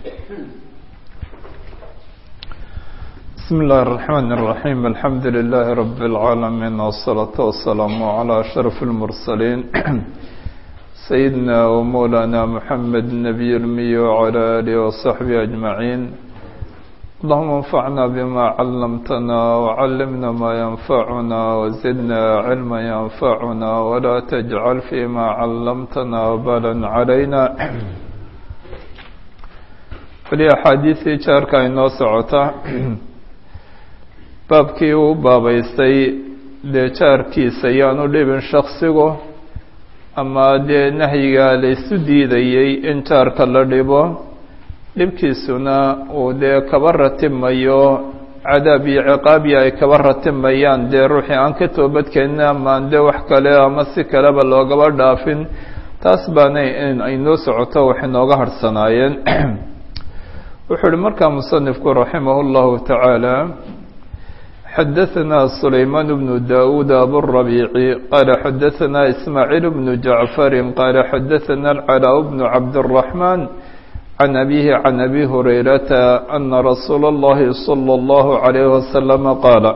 بسم الله الرحمن الرحيم الحمد لله رب العالمين والصلاة والسلام على أشرف المرسلين سيدنا ومولانا محمد النبي المي وعلى آله وصحبه أجمعين اللهم انفعنا بما علمتنا وعلمنا ما ينفعنا وزدنا علما ينفعنا ولا تجعل فيما علمتنا وبالا علينا weli axaadiistii jaarka inoo socota baabkii uu baabaystay dee jaarkiisa yaanu dhibin shaksigu ama dee nahyiga la isu diidayey in jaarka la dhibo dhibkiisuna uu dee kaba ratimayo cadaab iyo ciqaabiya ay kaba ratimayaan dee ruuxii aan ka toobadkeenin amaan dee wax kale ama si kaleba loogaba dhaafin taas baana in aynoo socoto wax inooga harhsanaayeen wuxuu uhi markaa musanifku raximah اllahu taعaalى xadaثna sulayman bnu dawuud aburabiici qaala xadaثna ismaaciil bnu jacfari qaala xadaثna alcalaa bnu cabdالرaحman can abihi can abi hurayrata ana rasuula اllahi salى اllahu عalayh wasalama qaala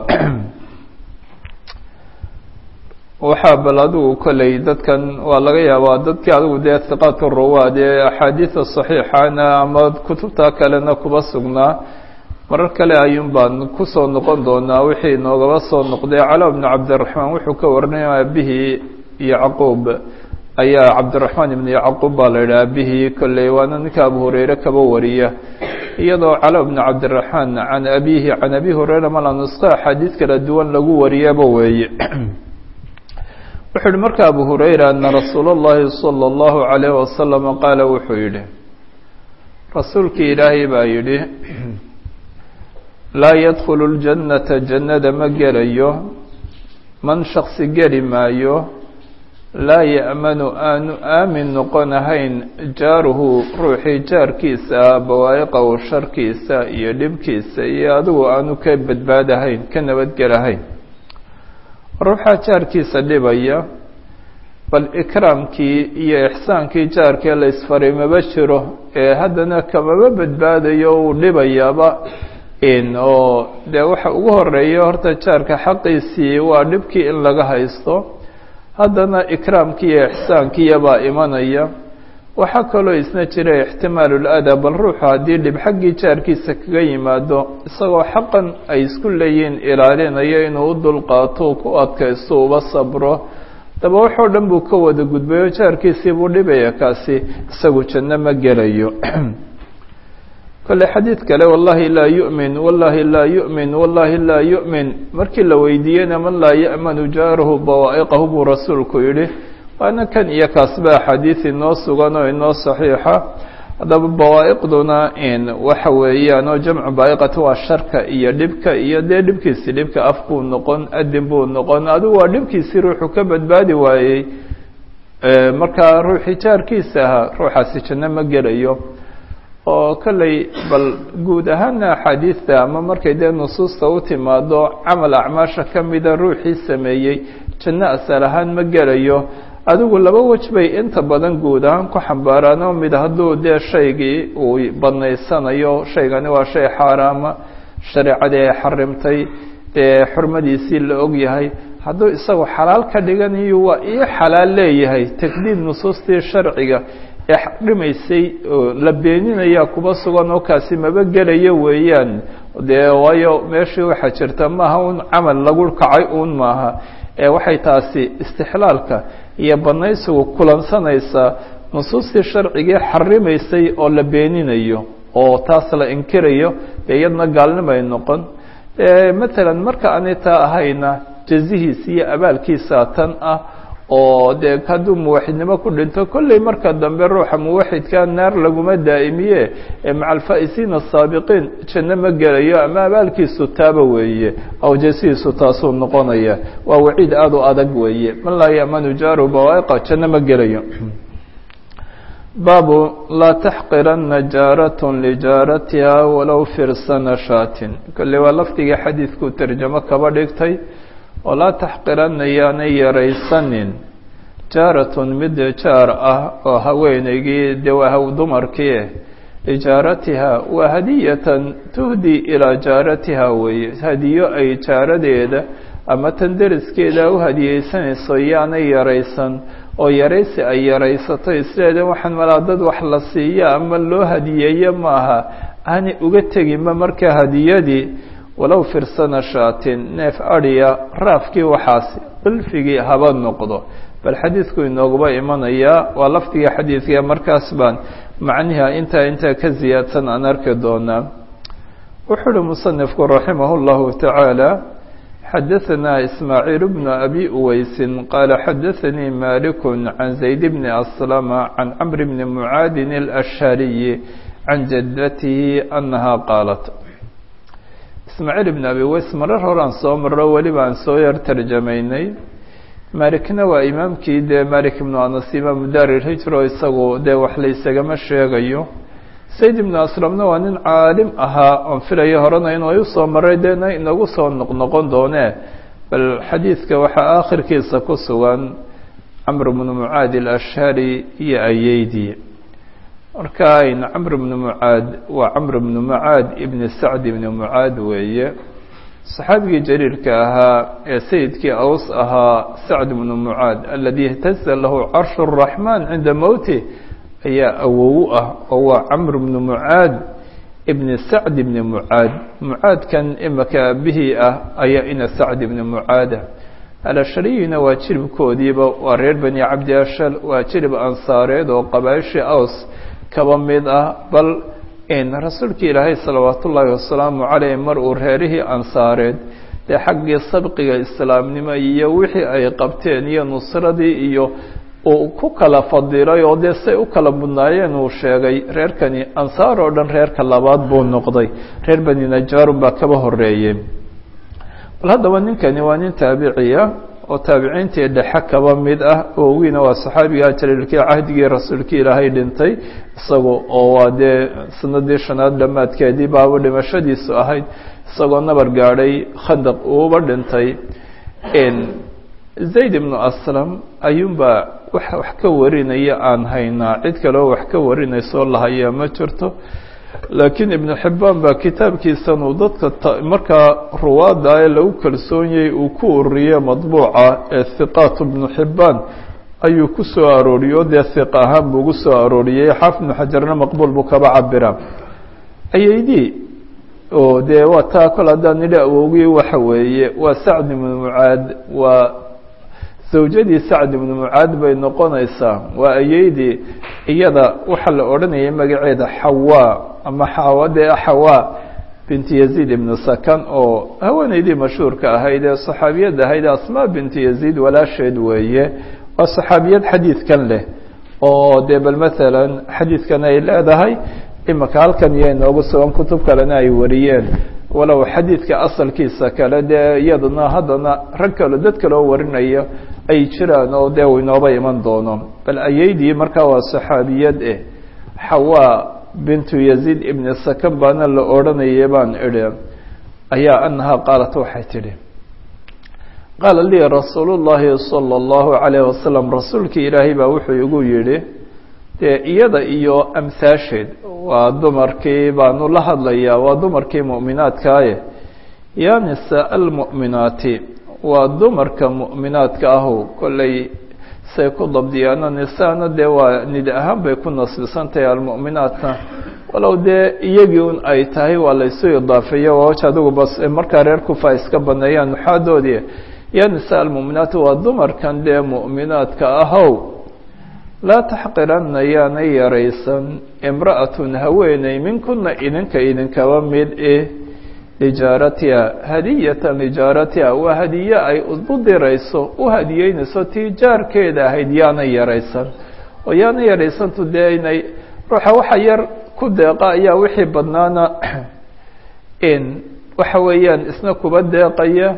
waxaa bal adigu kolley dadkan waa laga yaabaa dadkii adigu dee hiqaat ruwaad ee axaadiida saxiixana ama kutubta kalena kuba sugnaa marar kale ayuun baan kusoo noqon doonaa wixii noogaba soo noqday calaa bnu cabdiraxmaan wuxuu ka warinaya abihii yacquub ayaa cabdiraxmaan ibnu yacquub baa la yidhaha abihii kolley waana ninka abu hureyre kaba wariya iyadoo calaa bnu cabdiraxmaan can abihi can abi hureyra mala nusqo axaadiis kala duwan lagu wariyaba weeye wuxuu yihi marka abu hurayra ana rasuula اllahi salى اllahu عalayh wasalam qaala wuxuu yidhi rasuulkii ilaahay baa yidhi laa yadkhulu اljannata jannada ma gelayo man shaksi geli maayo laa ya'manu aanu aamin noqonahayn jaaruhu ruuxii jaarkiisa ah bawaa'iqahu sharkiisa iyo dhibkiisa iyo adigu aanu ka badbaadahayn ka nabadgelahayn ruuxaa jaarkiisa dhibaya bal ikraamkii iyo ixsaankii jaarkee la isfaray maba jiro ee haddana kamaba badbaadayo uu dhibayaaba in oo dee waxa ugu horeeya horta jaarka xaqiisii waa dhibkii in laga haysto haddana ikraamkii iyo ixsaankiiyabaa imanaya waxaa kaloo isna jira ixtimaalul adaa bal ruuxu haddii dhib xaggii jaarkiisa kaga yimaado isagoo xaqan ay isku leeyihiin ilaalinayo inuu u dulqaato ku adkaysto uba sabro daba waxoo dhan buu ka wada gudbayo jaarkiisii buu dhibaya kaasi isagu janno ma gelayo kolle xadiid kale wallahi laa yu'min wallahi laa yu'min wallahi laa yu'min markii la weydiiyeyna man laa ya'manu jaaruhu bawaa'iqahu buu rasuulku yidhi waana kan iyo kaasba axaadiid inoo sugan oo inoo saxiixa haddaba bawaa'iqduna in waxa weeyaan oo jamcu baa'iqati waa sharka iyo dhibka iyo dee dhibkiisi dhibka af buu noqon adin buu noqon adigu waa dhibkiisii ruuxu ka badbaadi waayey markaa ruuxii jaarkiisa ahaa ruuxaasi janno ma gelayo oo kolley bal guud ahaana axaadiidta ama markay dee nusuusta u timaado camal acmaasha ka mida ruuxii sameeyey janno asal ahaan ma gelayo adigu laba wej bay inta badan guud ahaan ku xambaaraan oo mid hadduu dee shaygii uu badnaysanayo shaygani waa shay xaaraama shareecadii ay xarimtay dee xurmadiisii la og yahay hadduu isagu xalaal ka dhiganayo waa ii xalaal leeyahay takdiid nusuustii sharciga ee xarimaysay oo la beeninayaa kuba sugan oo kaasi maba gelayo weeyaan dee waayo meeshii waxaa jirta maaha un camal lagu kacay uun maaha ee waxay taasi istixlaalka iyo banaysigu kulansanaysaa nusuustii sharcigii xarimaysay oo la beeninayo oo taas la inkirayo dee iyadna gaalnimay noqon matalan marka aanay taa ahayna jazihiisa iyo abaalkiisa tan ah oo dee hadduu muwaxidnimo ku dhinto kolley marka dambe ruuxa muwaxidka naar laguma daa'imiye ee maca alfaa'isiina asaabiqiin janno ma gelayo ama abaalkiisu taaba weeye aw jasihiisu taasuu noqonaya waa waciid aada u adag weeye man laa ya'manu jaaru bawaa'iqa janno ma gelayo baabu laa taxqirana jaaratun lijaaratiha walow firsana shaatin kolley waa lafdigii xadiidkuu tarjamo kaba dhigtay oo laa taxqirana yaanay yaraysanin jaaratun mid jaar ah oo haweenaygii dee waa haw dumarkii lijaaratiha waa hadiyatan tuhdi ilaa jaaratiha weeye hadiyo ay jaaradeeda ama tan deriskeeda u hadiyeysanayso yaanay yaraysan oo yaraysi ay yaraysato isleeda waxaan malaa dad wax la siiya ama loo hadiyeeyo maaha aanay uga teginba marka hadiyadii walow firsana shaatin neef adhiya raafkii waxaasi qilfigii haba noqdo bal xadiidku inooguba imanayaa waa lafdiga xadiidka markaas baan macniha intaa intaa ka ziyaadsan aan arki doonaa wuxuu uhi musanifku raximah اllahu tacaala xadaثna ismaaciil bnu abi uweysin qaala xadaثanii malik can zayd bni aslama can camr bni mucaadin اlashhariyi can jadatihi anaha qaalat ismaaciil ibn abi uweys marar horaan soo maro weliba aan soo yar tarjamaynay malikna waa imaamkii dee malik ibnu anas imaamu daari hijro isagu dee wax la isagama sheegayo sayd ibnu aslamna waa nin caalim ahaa oon filayo horena inuu usoo maray deena inagu soo noqnoqon doonee bal xadiidka waxaa aakhirkiisa ku sugan camr bnu mucaad alashhari iyo ayeydii marka ayn camr bnu mucaad waa camr bnu mucaad ibni sacd ibni mucaad weeye saxaabigii jariirka ahaa ee sayidkii aws ahaa sacd bnu mucaad aladi ihtaza lahu carshu الraxmaan cinda mowti ayaa awowu ah oo waa camr bnu mucaad ibni sacd ibni mucaad mucaadkan imaka aabihii ah ayaa ina sacd ibni mucaada alashhariyina waa jiribkoodiiba waa reer bani cabdi ashal waa jirib ansaareed oo qabaaishii aws kaba mid ah bal rasuulkii ilaahay salawaat ullaahi wasalaamu caleyh mar uu reerihii ansaareed dee xaggii sabqiga islaamnimo iyo wixii ay qabteen iyo nusradii iyo uu ku kala fadilay oo dee say u kala mudnaayeen uu sheegay reerkani ansaar oo dhan reerka labaad buu noqday reer bani najaarun baa kaba horeeyey bal haddaba ninkani waa nin taabiciya oo taabiciintii dhexe kaba mid ah oogiina waa saxaabiga jaliilkii cahdigii rasuulkii ilaahay dhintay isagu oo waa dee sanadii shanaad dhammaadkeedii baaba dhimashadiisu ahayd isagoo nabar gaadhay khandaq uuba dhintay zayd ibnu aslam ayuunbaa wax wax ka warinaya aan haynaa cid kaleo wax ka warinaysoo lahayaa ma jirto laakiin ibnu xibbaan baa kitaabkiisan uu dadka markaa ruwaadda ee lagu kalsoonyay uu ku ururiye madbuuca ee hiqaat ibnu xibbaan ayuu ku soo arooriyey oo dee hiqa ahaan buu ugu soo arooriyey xaafid ibnu xajarna maqbuul buu kaba cabiraa ayaydii oo dee waa taa kol haddaan nidhi awowgii waxa weeye waa sacd ibnu mucaad waa zawjadii sacd ibnu mucaad bay noqonaysaa waa ayeydii iyada waxaa la odhanayay magaceeda xawaa ama xawa dee xawaa binti yaziid ibnu sakan oo haweeneydii mashhuurka ahayd ee saxaabiyad ahayd asmaa binti yaziid walaasheed weeye waa saxaabiyad xadiidkan leh oo dee bal maalan xadiidkan ay leedahay imaka halkan iyo inoogu sugan kutub kalena ay wariyeen walow xadiidka asalkiisa kale dee iyaduna haddana rag kalo dad kaloo warinaya ay jiraan oo dee uu inooba iman doono bal ayeydii markaa waa saxaabiyad eh xawaa bintu yaziid ibni sakan baana la odhanayay baan idhi ayaa anahaa qaalat waxay tidhi qaala lii rasuulu llaahi sala allahu calayh wasalam rasuulkii ilaahay baa wuxuu igu yidhi dee iyada iyo amhaasheed waa dumarkii baanu la hadlayaa waa dumarkii mu'minaadkaaye yaa nisaa almu'minaati waa dumarka mu'minaadka ahu kollay say ku dabdiyaano nisaana dee waa nid ahaan bay ku nasbisantahay almu'minaatna walow dee iyagii un ay tahay waa laysu idaafeeya waa waj adigu bas markaa reer kufa iska baneeyaan nuxaadoodii yaa nisaa almu'minaati waa dumarkan dee mu'minaadka ahow laa taxqiranna yaanay yaraysan imra'atun haweeney minkuna idinka idinkaba mid eh lijaaratiha hadiyatan lijaaratiha waa hadiye ay u dirayso u hadiyeynayso tii jaarkeeda ahayd yaanay yaraysan oo yaanay yaraysantu dee inay ruuxa waxa yar ku deeqa ayaa wixii badnaana in waxa weeyaan isna kuba deeqaya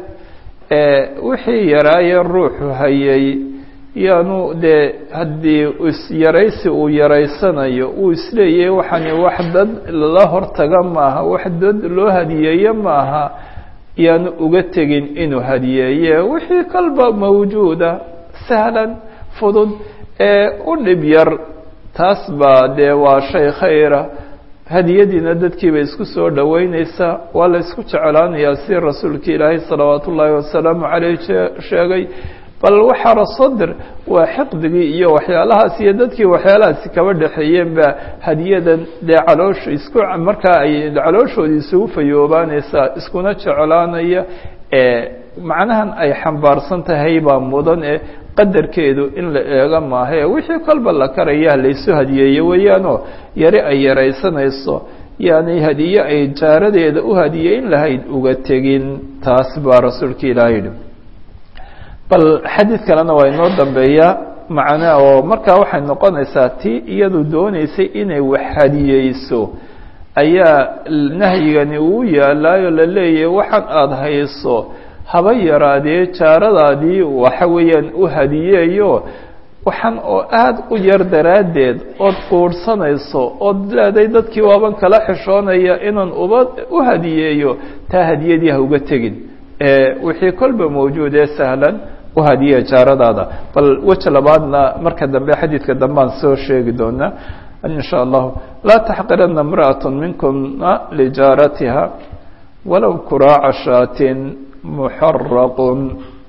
wixii yaraaye ruuxu hayay yaanu dee haddii isyaraysi uu yaraysanayo uu isleeyahay waxani wax dad lala hortaga maaha wax dad loo hadiyeeye maaha yaanu uga tegin inuu hadiyeeye wixii kalba mawjuuda sahlan fudud ee u dhib yar taas baa dee waa shay khayra hadiyadiina dadkiibay isku soo dhoweyneysaa waa la isku jeclaanayaa si rasuulka ilaahay salawaat ullaahi wasalaamu caleyh sheegay bal waxaa rasodir waa xiqdigii iyo waxyaalahaas iyo dadkii waxyaalahaasi kaba dhexeeyeen baa hadiyadan dee caloosha isku markaa ay calooshoodii isugu fayoobaaneysaa iskuna jeclaanaya macnahan ay xambaarsan tahay baa mudan ee qadarkeedu in la eego maahae wixii kolba la karayaa laysu hadiyeeye weeyaanoo yari ay yaraysanayso yani hadiye ay jaaradeeda u hadiyeyn lahayd uga tegin taas baa rasuulka ilaah yidhi bal xadiid kalena waa inoo dambeeyaa macnaa oo markaa waxay noqonaysaa tii iyadu dooneysay inay wax hadiyeyso ayaa nahyigani uu yaalaayo la leeyahay waxaan aada hayso haba yaraadee jaaradaadii waxa weeyaan u hadiyeeyo waxaan oo aada u yar daraaddeed ood quurhsanayso ood leeday dadkii waaban kala xishoonaya inaan uba u hadiyeeyo taa hadiyadii ha uga tegin wixii kolba mawjuud ee sahlan u hadiye jaaradaada bal weji labaadna marka dambe xadiidka dambaan soo sheegi doonaa in sha allahu laa taxqirana imra'at minkuna lijaaratiha walow kuraaca shaatin muxaraqun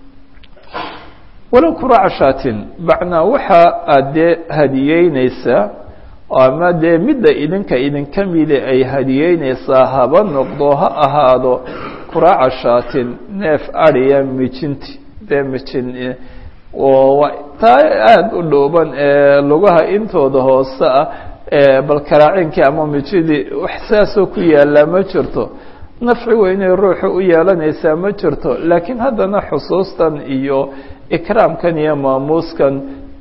walow kuraaca shaatin macnaa waxa aad dee hadiyeyneysaa ama dee midda idinka idinka mide ay hadiyeyneysaa haba noqdo ha ahaado kuraaca shaatin neef adhiya mijinti dee mijin oo taa aada u dhooban ee lugaha intooda hoose ah bal karaacinkii ama mijidii wax saasoo ku yaallaa ma jirto nafci weynay ruuxu u yeelanaysaa ma jirto laakiin haddana xusuustan iyo ikraamkan iyo maamuuskan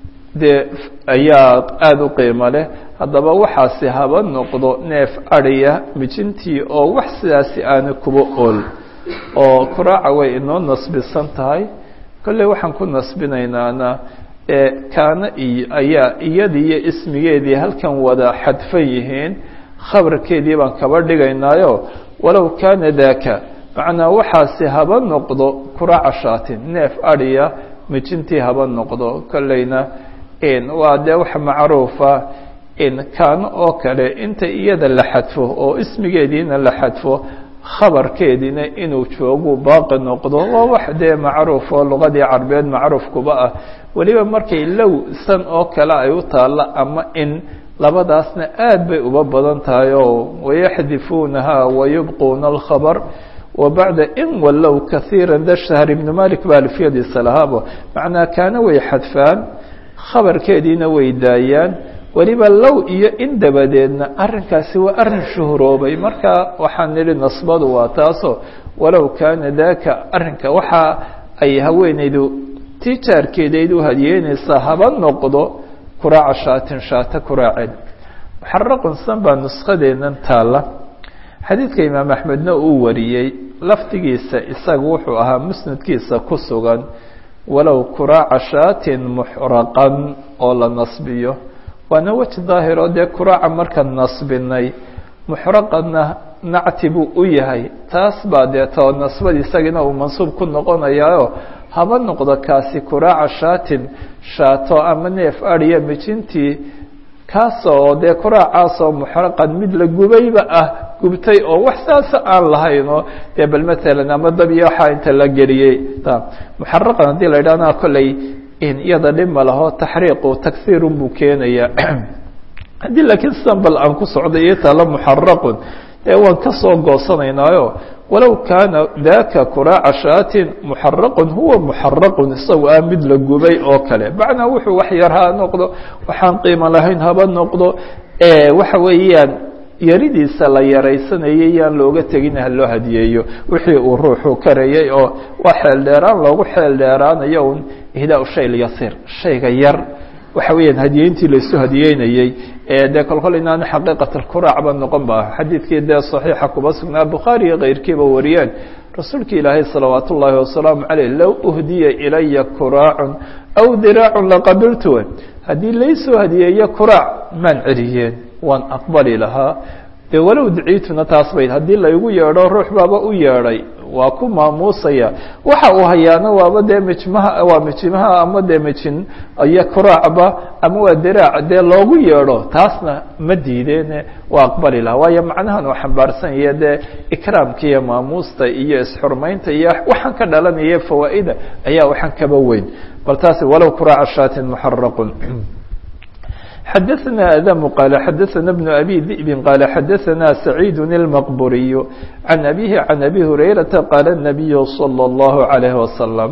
dee ayaa aada u qiimo leh haddaba waxaasi haba noqdo neef adhiya mijintii oo wax sidaasi aana kuba ool oo kuraaca way inoo nasbisan tahay kolley waxaan ku nasbinaynaana kaana iyo ayaa iyadii iyo ismigeedii halkan wada xadfan yihiin khabarkeedii baan kaba dhigaynaayo walow kaana daaka macnaa waxaasi haba noqdo kuraaca shaatin neef adhiya mijintii haba noqdo kolleyna waa dee wax macruufa kaano oo kale inta iyada la xadfo oo ismigeediina la xadfo khabarkeediina inuu joogu baaqi noqdo waa wax dee macruuf oo luqadii carbeed macruuf kuba ah weliba markay low san oo kale ay u taalla ama in labadaasna aad bay uba badan tahay oo wayaxdifuunaha wayubquuna alkhabar wa bacda in wallow kahiira da shahr ibnu malik ba alfiyadiisa lahaabo macnaa kaana way xadfaan khabarkeediina way daayaan weliba low iyo in dabadeedna arrinkaasi waa arrin shuhuroobay marka waxaan nidhi nasbadu waa taasoo walow kaana daaka arrinka waxa ay haweenaydu tijaarkeedayd u hadiyeynaysaa haba noqdo kuraaca shaatin shaata kuraaceed muxaraqun san baa nuskadeennan taalla xadiidka imaam axmedna uu wariyey lafdigiisa isaga wuxuu ahaa musnadkiisa ku sugan walow kuraaca shaatin muxraqan oo la nasbiyo waana weji daahir oo dee kuraaca markaan nasbinay muxraqadna nacti buu u yahay taas baa dee too nasbadi isagiina uu mansuub ku noqonayaayo haba noqdo kaasi kuraaca shaatin shaato ama neef adhiya mijintii kaasoo dee kuraacaasoo muxraqan mid la gubayba ah gubtay oo wax saasa aan lahaynoo dee bal matalan ama dab iyo waxaa inta la geliyey muxaraqan haddii la yidhahna kolley iyada dhib ma laho taxriiqu taghiirun buu keenayaa haddii laakiin sidan bal aan ku socday iyo taala muxaraqun dee waan ka soo goosanaynaayo walow kaana daka kuraaca shaatin muxaraqun huwa muxaraqun isagu ah mid la gubay oo kale macnaa wuxuu wax yar ha noqdo waxaan qiimo lahayn haba noqdo waxa weeyaan yaridiisa la yaraysanayay yaan looga tegin ha loo hadiyeeyo wixii uu ruuxu karayay oo waa xeel dheeraan loogu xeel dheeraanayo un ihdaa shay lyasiir shayga yar waxa weeyaan hadiyeyntii laysu hadiyeynayey dee kolkol inaanu xaqiiqatlkuracba noqon ba xadiidkii dee saxiixa kuba sugnaa bukhaari iyo keyrkiiba wariyeen rasuulka ilaahay salawaat ullaahi wasalaamu caleyh low uhdiya ilaya kuraacun aw diraacun laqabiltu haddii laysoo hadiyeeyo kuraac maan celiyeen waan aqbali lahaa dee walow duciituna taas bayd haddii laygu yeedho ruux baaba u yeedhay waa ku maamuusaya waxa uu hayaana waaba dee mijmaha waa mijimaha ama dee mijin iyo kuraacba ama waa diraac dee loogu yeedho taasna ma diideene waa aqbali laha waayo macnahan uu xambaarsan yahe dee ikraamka iyo maamuusta iyo isxurmaynta iyo waxaan ka dhalanaya fawaa'ida ayaa waxaan kaba weyn bal taasi walow kuraaca shaatin muxaraqun xdثna أdم qال xdثna بن أbي ذئب qال xdثna سعيid المqبuري عن أbيه عن أbي هريرةa qال النبي صلى الله عليه وسلم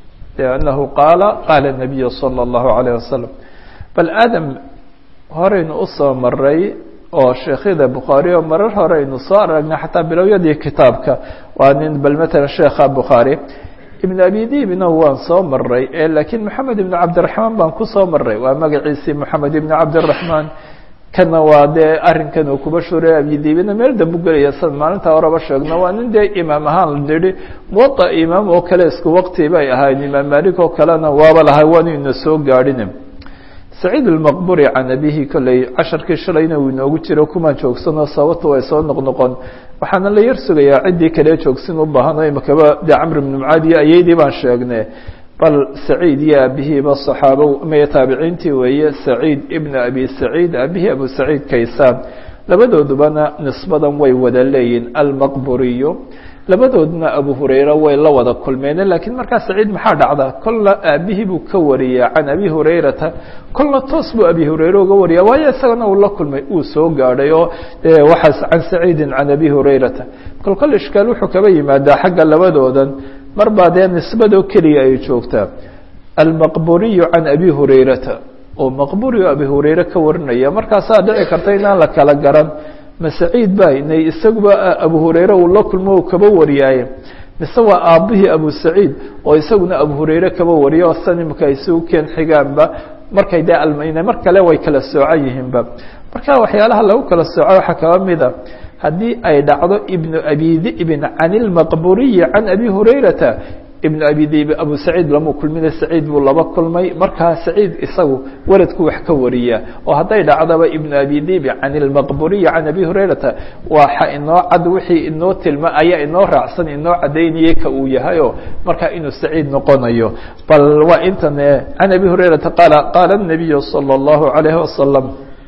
أنه qاaل qاaل النبي صلى الله عليه وسلم bal adم horaynu usoo maray oo sheekhyada bukhaarي oo marar horeynu soo aragnay xataa bilowyadii kitaabka waa nin bal mثلا sheekha bukhaarي ibn abi dibna waan soo maray lakiin moxamed ibn cabdiraxmaan baan kusoo maray waa magaciisii moxamed ibn cabdiraxmaan kana waa dee arrinkan uu kuba shuray abidibina meel dambu gelaya san maalinta horeba sheegno waa nin dee imaam ahaan nihi muwada imaam oo kale isku waqti bay ahayd imaam malik oo kalena waaba lahay waanu ina soo gaadhin saciid almaqburi can abihi kolley casharkii shalayna uu inoogu jiro kumaan joogsanoo sababta way soo noqnoqon waxaana la yar sugayaa ciddii kale joogsin u baahan oo imakaba dee camr ibnu mucaad iyo ayaydii baan sheegne bal saciid iyo aabihiiba saxaabo maya taabiciintii weeye saciid ibna abi saciid aabihii abu saciid kaysaan labadoodubana nisbadan way wada leeyihin almaqburiyo labadoodna abu hurayra way la wada kulmeen lakiin markaa saciid maxaa dhacda kolna aabihii buu ka wariyaa can abi hurayrata kolna toos buu abi hurayre uga wariya waayo isagana uu la kulmay uu soo gaadhay oo waxaas can saciidin can abi hurayrata kol kol ishkaal wuxuu kaba yimaadaa xagga labadoodan mar baa dee nisbadoo keliya ay joogtaa almaqburiyu can abi hurayrata oo maqburi o abi hurayre ka warinaya markaasaa dhici karta inaan la kala garan ma saciid ba inay isaguba abu hurayre uu la kulmo u kaba wariyaaye mise waa aabbihii abu saciid oo isaguna abu hurayre kaba wariya oo san imika isugu keen xigaanba markay dee almayne mar kale way kala soocan yihiinba marka waxyaalaha lagu kala sooco waxaa kaba mida haddii ay dhacdo ibnu abi di'bin can ilmaqburiyi can abi hurayrata ibnu abi dibi abu saciid lamuu kulmina saciid buu laba kulmay markaa saciid isagu waradku wax ka wariya oo hadday dhacdaba ibnu abi dibi can ilmaqburiyi can abi hurayrata waxa inoo cad wixii inoo tilma ayaa inoo raacsan inoo cadaynayay ka uu yahayo markaa inuu saciid noqonayo bal waa intan can abi hurayrata qaala qaala الnabiyu salى اllahu عalayhi wasalam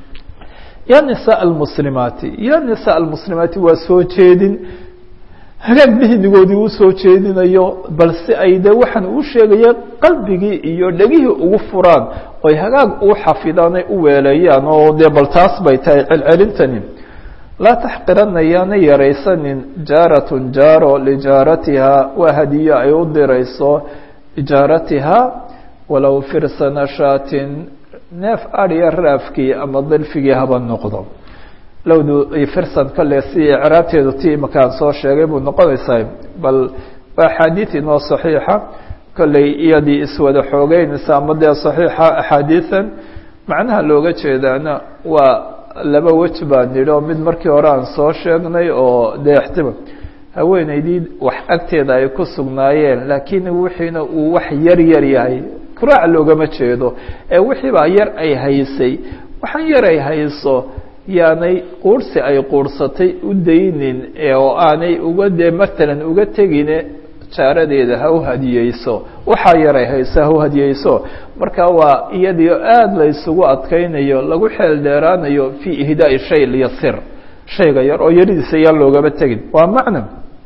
ya nisaء اlmuslimaati ya nisaء اlmuslimaati waa soo jeedin hagaag dihnigoodii u soo jeedinayo bal si ay de waxaan uu sheegaya qalbigii iyo dhegihii ugu furaan oy hagaag u xafidaan ay u weeleeyaan oo dee bal taas bay tahay celcelintani laa taxqirana yaana yaraysanin jaaratun jaaro lijaaratihaa waa hadiyo ay u dirayso ijaaratihaa walow firsana shaatin neef adhiya raafkii ama dilfigii haba noqdo lowdu firsan kale si icraabteedu ti imakaan soo sheegay buu noqonaysaa bal waa axaadiid inoo saxiixa kolley iyadii iswada xoogeynaysa ama dee saxiixa axaadiidan macnaha looga jeedaana waa laba wej baan nidhi oo mid markii hore aan soo sheegnay oo dee ixtima haweeneydii wax agteeda ay ku sugnaayeen laakiin wixiina uu wax yar yar yahay kuraac loogama jeedo ee wixii baa yar ay haysay waxaan yar ay hayso yaanay quursi ay quursatay u daynin oo aanay uga dee matalan uga tegine jaaradeeda ha u hadiyeyso waxaa yaray hayso ha u hadiyeyso marka waa iyadii aada la isugu adkaynayo lagu xeel dheeraanayo fii ihdaai shay lyasir shayga yar oo yaridiisa yaan loogama tegin waa macna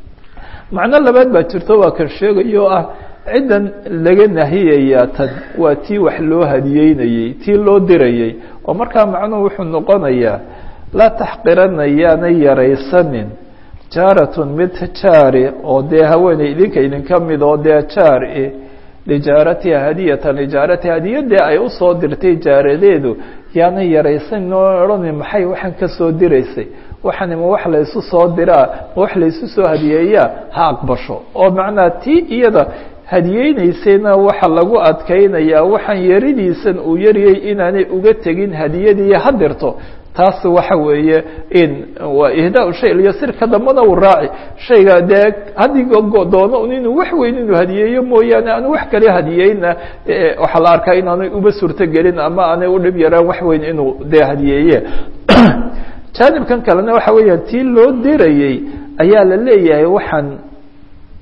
macno labaad baa jirto waa kan sheegayo ah ciddan laga nahiyaya tan waa tii wax loo hadiyeynayey tii loo dirayey oo markaa macnuhu wuxuu noqonayaa laa taxqirana yaanay yaraysanin jaaratun mid jaari oo dee haweeney idinka idinka mid oo dee jaari lijaaratiha hadiyatan lijaaratiha hadiyadee ay usoo dirtay jaaradeedu yaanay yaraysanin oo odhanin maxay waxaan kasoo diraysay waxani ma wax laysu soo diraa ma wax laysu soo hadiyeeyaa ha aqbasho oo macnaa tii iyada hadiyeynaysayna waxa lagu adkaynayaa waxaan yaridiisan uu yariyey inaanay uga tegin hadiyadii ha dirto taas waxa weeye in waa ihdaa shay lyasirka dambana uu raaci shayga dee haddii doono inuu wax weyn inuu hadiyeeyo mooyaane aanu wax kale hadiyeyna waxaa la arkaa inaanay uba suurto gelin ama aanay u dhib yaraan wax weyn inuu dee hadiyeeye jaanibkan kalena waxa weeyaan tii loo dirayey ayaa la leeyahay waxaan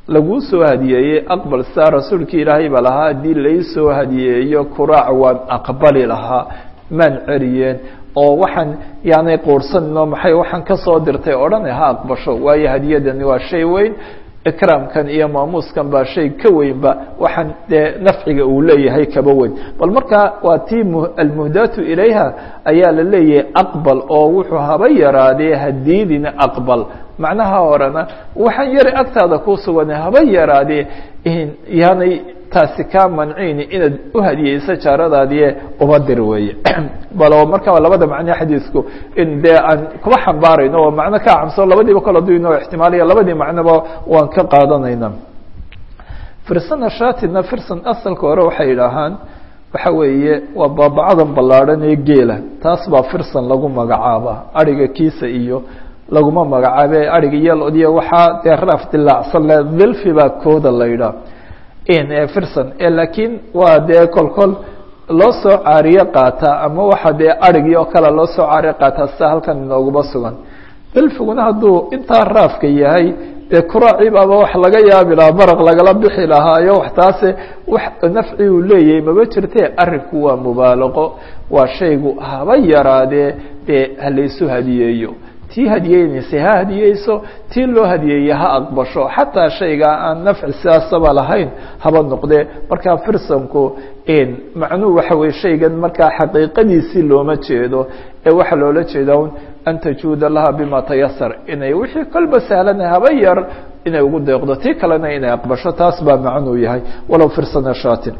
laguu soo hadiyeeyey aqbal saa rasuulkii ilaahay baa lahaa haddii laysoo hadiyeeyo kuraac waan aqbali lahaa maan celiyeen oo waxaan yaanay quursaninoo maxay waxaan kasoo dirtay odhana ha aqbasho waayo hadiyadani waa shay weyn ikraamkan iyo maamuuskan baa shay ka weynba waxaan dee nafciga uu leeyahay kaba weyn bal markaa waa tii almuhdaatu ilayha ayaa la leeyahay aqbal oo wuxuu haba yaraadee hadiidina aqbal macnaha horena waxaan yari agtaada ku suganay haba yaraadee yaanay taasi kaa mancini inaad u hadiyeyso jaaradaadie uma dir weeye balo markaa labada macne xadiisku in dee aan kuba xambaarayno oo macno ka camso labadiiba kala duino ixtimaaliya labadii macnoba waan ka qaadanayna firsana shatina firsan asalka hore waxay idhaahaan waxa weeye waa baabacadan ballaadhan ee geela taas baa firsan lagu magacaaba ariga kiisa iyo laguma magacaabe ariga yelodiyo waxaa dee raaf dilaacsan le dilfi baa kooda la yidhaah firson laakiin waa dee kol kol loo soo caariye qaataa ama waxa dee arigii oo kale loo soo caariye qaataa sida halkan inooguma sugan dilfiguna hadduu intaa raafka yahay dee kuraaci baaba wax laga yaabi lahaa maraq lagala bixi lahaayo wax taase wax nafci uu leeyahay maba jirte arinku waa mubaalaqo waa shaygu haba yaraadee dee halaysu hadiyeeyo tii hadiyeynaysa ha hadiyeyso tii loo hadiyeeye ha aqbasho xataa shayga aan nafci sidaasaba lahayn haba noqdee markaa firsanku macnuhu waxa weye shaygan markaa xaqiiqadiisii looma jeedo ee waxaa loola jeedaa un an tajuuda laha bima tayasar inay wixii kolba sahlana haba yar inay ugu deeqdo tii kalena inay aqbasho taas baa macnuu yahay walow firsana shatin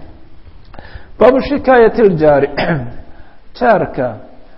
baabu shikaayat ljaari jaarka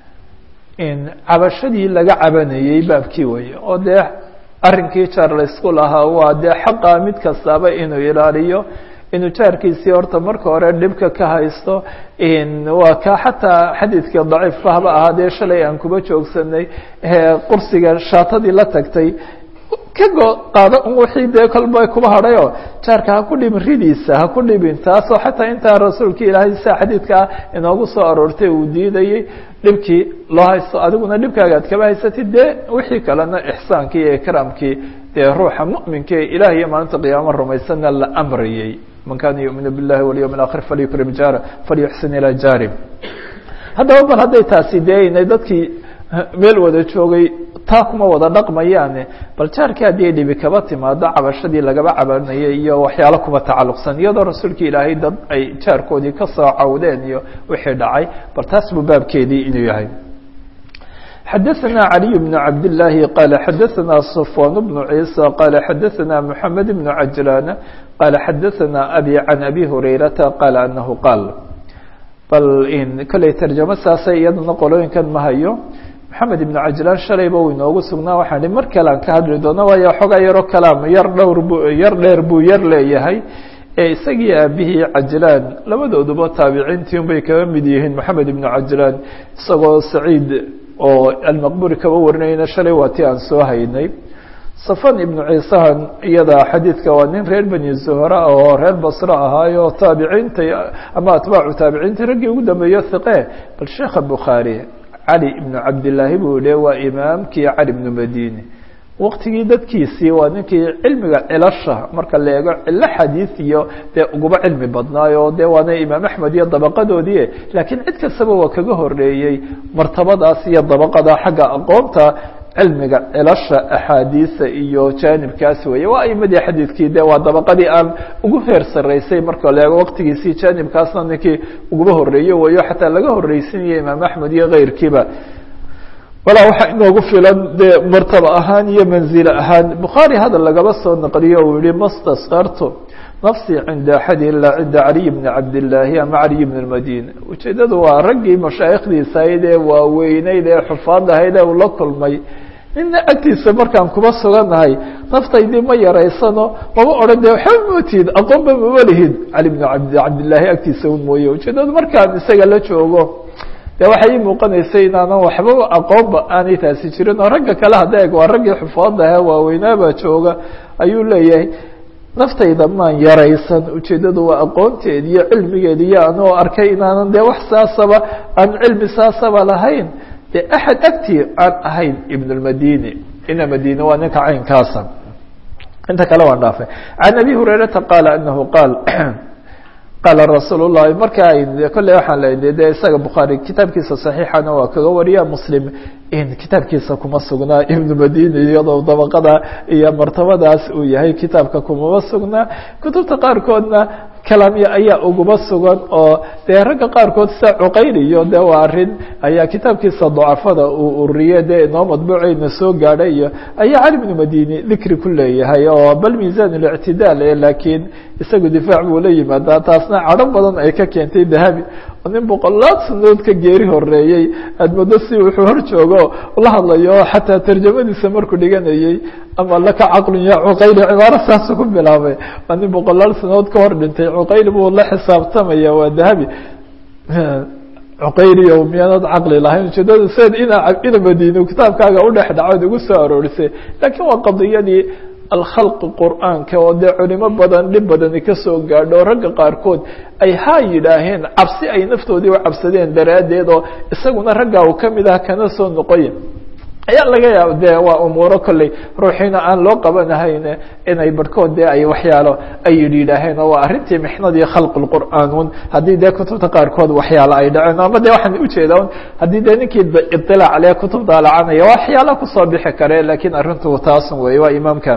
cabashadii laga cabanayey baabkii weeye oo dee arrinkii jaar laysku lahaa waa dee xaqa mid kastaaba inuu ilaaliyo inuu jaarkiisii horta marka hore dhibka ka haysto waa ka xataa xadiidkii daciifka haba ahaadee shalay aan kuba joogsanay qursiga shaatadii la tagtay kago qaado un wixii dee kolba kuba hadhayoo jaarka ha ku dhibin ridiisa ha ku dhibin taasoo xataa intaa rasuulka ilaahay sia xadiidkaa inoogu soo aroortay uu diidayey dhibkii loo haysto adiguna dhibkaaga ad kaba haysatid dee wixii kalena ixsaankii iyo ikraamkii dee ruuxa mu'minka ee ilaah iyo maalinta qiyaamo rumaysana la amrayey man kana yuuminu biاllahi walyawm اlakhir falyukrim jaara falyuxsin ilaa jaari haddaba bal hadday taasi dee inay dadkii meel wada joogay taa kuma wada dhaqmayaane bal jaarkii haddii dhibi kaba timaado cabashadii lagaba cabanayay iyo waxyaalo kuba tacalluqsan iyadoo rasuulka ilaahay dad ay jaarkoodii kasoo cawdeen iyo wixii dhacay bal taas buu baabkeedii inuu yahay xadaثna عaliي بن cabd الlahi qala xadaثna صfwan بن عيسى qala xadaثna mحamed بن cajlan qala xadaثna abi can abi hurayrata qala anahu qaal bal kolley tarjamo saasay iyadana qolooyinkan ma hayo maxamed ibnu cajlaan shalayba uu inoogu sugnaa waxaan hi mar kale aan ka hadli doono waayo xoogaa yaroo kalaam yar dhowr bu yar dheer buu yar leeyahay ee isagii aabihii cajlaan labadooduba taabiciintii unbay kaga mid yihiin maxamed ibnu cajlaan isagoo saciid oo almaqburi kaba warinayna shalay waa ti aan soo haynay safan ibnu ciisahan iyada xadiidka waa nin reer beni zuhra oo reer basre ahaayo taabiciinta ama atbaacu taabiciinta raggii ugu dambeeyo hiqe bal sheekha bukhaari cali ibnu cabdillaahi buu yihi waa imaamkii cali ibnu madini waqtigii dadkiisii waa ninkii cilmiga cilasha marka la eego cilo xadiid iyo dee uguba cilmi badnaayo dee waana imaam axmed iyo dabaqadoodii laakiin cid kastaba waa kaga horeeyey martabadaas iyo dabaqada xagga aqoonta cilmiga cilasha axaadiisa iyo jaanibkaas weeye waa aimadii xadiidkii de waa dabaqadii aan ugu heer saraysay marka la eego waqtigiisii jaanibkaasna ninkii uguba horeeye weeyo xataa laga horreysinaya imaam axmed iyo keyrkiiba walaa waxaa inoogu filan dee martaba ahaan iyo manzilo ahaan bukhaari hadal lagaba soo naqliyo uu yihi mastaskartu nafsii cinda axadi ilaa cinda caliy bni cabdillaahi ama caliy bn lmadina ujeedadu waa raggii mashaayikhdiisa ahayd ee waaweyneyd ee xufaad ahayd ee uu la kulmay nina agtiisa markaan kuma sugannahay naftaydii ma yaraysano mama odhan de waxba mootid aqoonba mama lihid cali bn cabdillaahi agtiisa un mooye ujeedadu markaan isaga la joogo de waxay ii muuqanaysay inaanan waxbaba aqoonba aanay taasi jirin oo ragga kale hadda eg waa raggii xufaada ahaa waaweynaabaa jooga ayuu leeyahay naftayda maan yaraysan ujeeddadu waa aqoonteed iyo cilmigeed iyo anoo arkay inaanan dee wax saasaba aan cilmi saasaba lahayn dee axad agtii aan ahayn ibn lmadini ina madine waa ninka caynkaasa inta kale waan dhaafay can abi hurayrata qaala anahu qaal qaala rasuul llahi marka kolley waxaan leeyahay de isaga bukhaari kitaabkiisa saxiixana waa kaga wariya muslim kitaabkiisa kuma sugnaa ibnu madini iyadoo dabaqada iyo martabadaas uu yahay kitaabka kumama sugnaa kutubta qaarkoodna kalaamya ayaa uguma sugan oo dee ragga qaarkood sida cuqayliyo de waa arin ayaa kitaabkiisa dacafada uu uriyey dee inoo madbuuceyna soo gaadhay iyo ayaa cali bnu madini dikri ku leeyahay oo bal miisan اlictidaal laakiin isagu difaac buu la yimaadaa taasna cadho badan ay ka keentay dahabi oo nin boqolaad sanood ka geeri horeeyey aad moodo si wuxuu hor joogo la hadlayo xataa tarjamadiisa markuu dhiganayey ama laka caqlun ya cuqayli cibaaro saasu ku bilaabay waa nin boqolaal sanood ka hor dhintay cuqayli buu la xisaabtamaya waa dahabi cuqayliyo miyaanad caqli lahayn ujeedada sed ina ina madino kitaabkaaga udhex dhacood ugu soo aroorisay laakiin waa qadiyadii alkhalqi qur'aanka oo dee culimo badan dhib badani kasoo gaadho ragga qaarkood ay haa yidhaaheen cabsi ay naftoodii u cabsadeen daraaddeed oo isaguna raggaa uu kamid ah kana soo noqoya ayaa laga yaaba de waa umuuro kolley ruuxiina aan loo qabanahayn inay barhkood de ay waxyaalo ay yidhi yidhaaheen oo waa arrintii mixnadii khalqi lqur'aan haddii dee kutubta qaarkood waxyaalo ay dhaceen ama de waxaan ujeedaa haddii dee ninkii iطilaac leh kutub daalacanaya waxyaala kusoo bixi kare lakiin arrintu taasun wey waa imaamka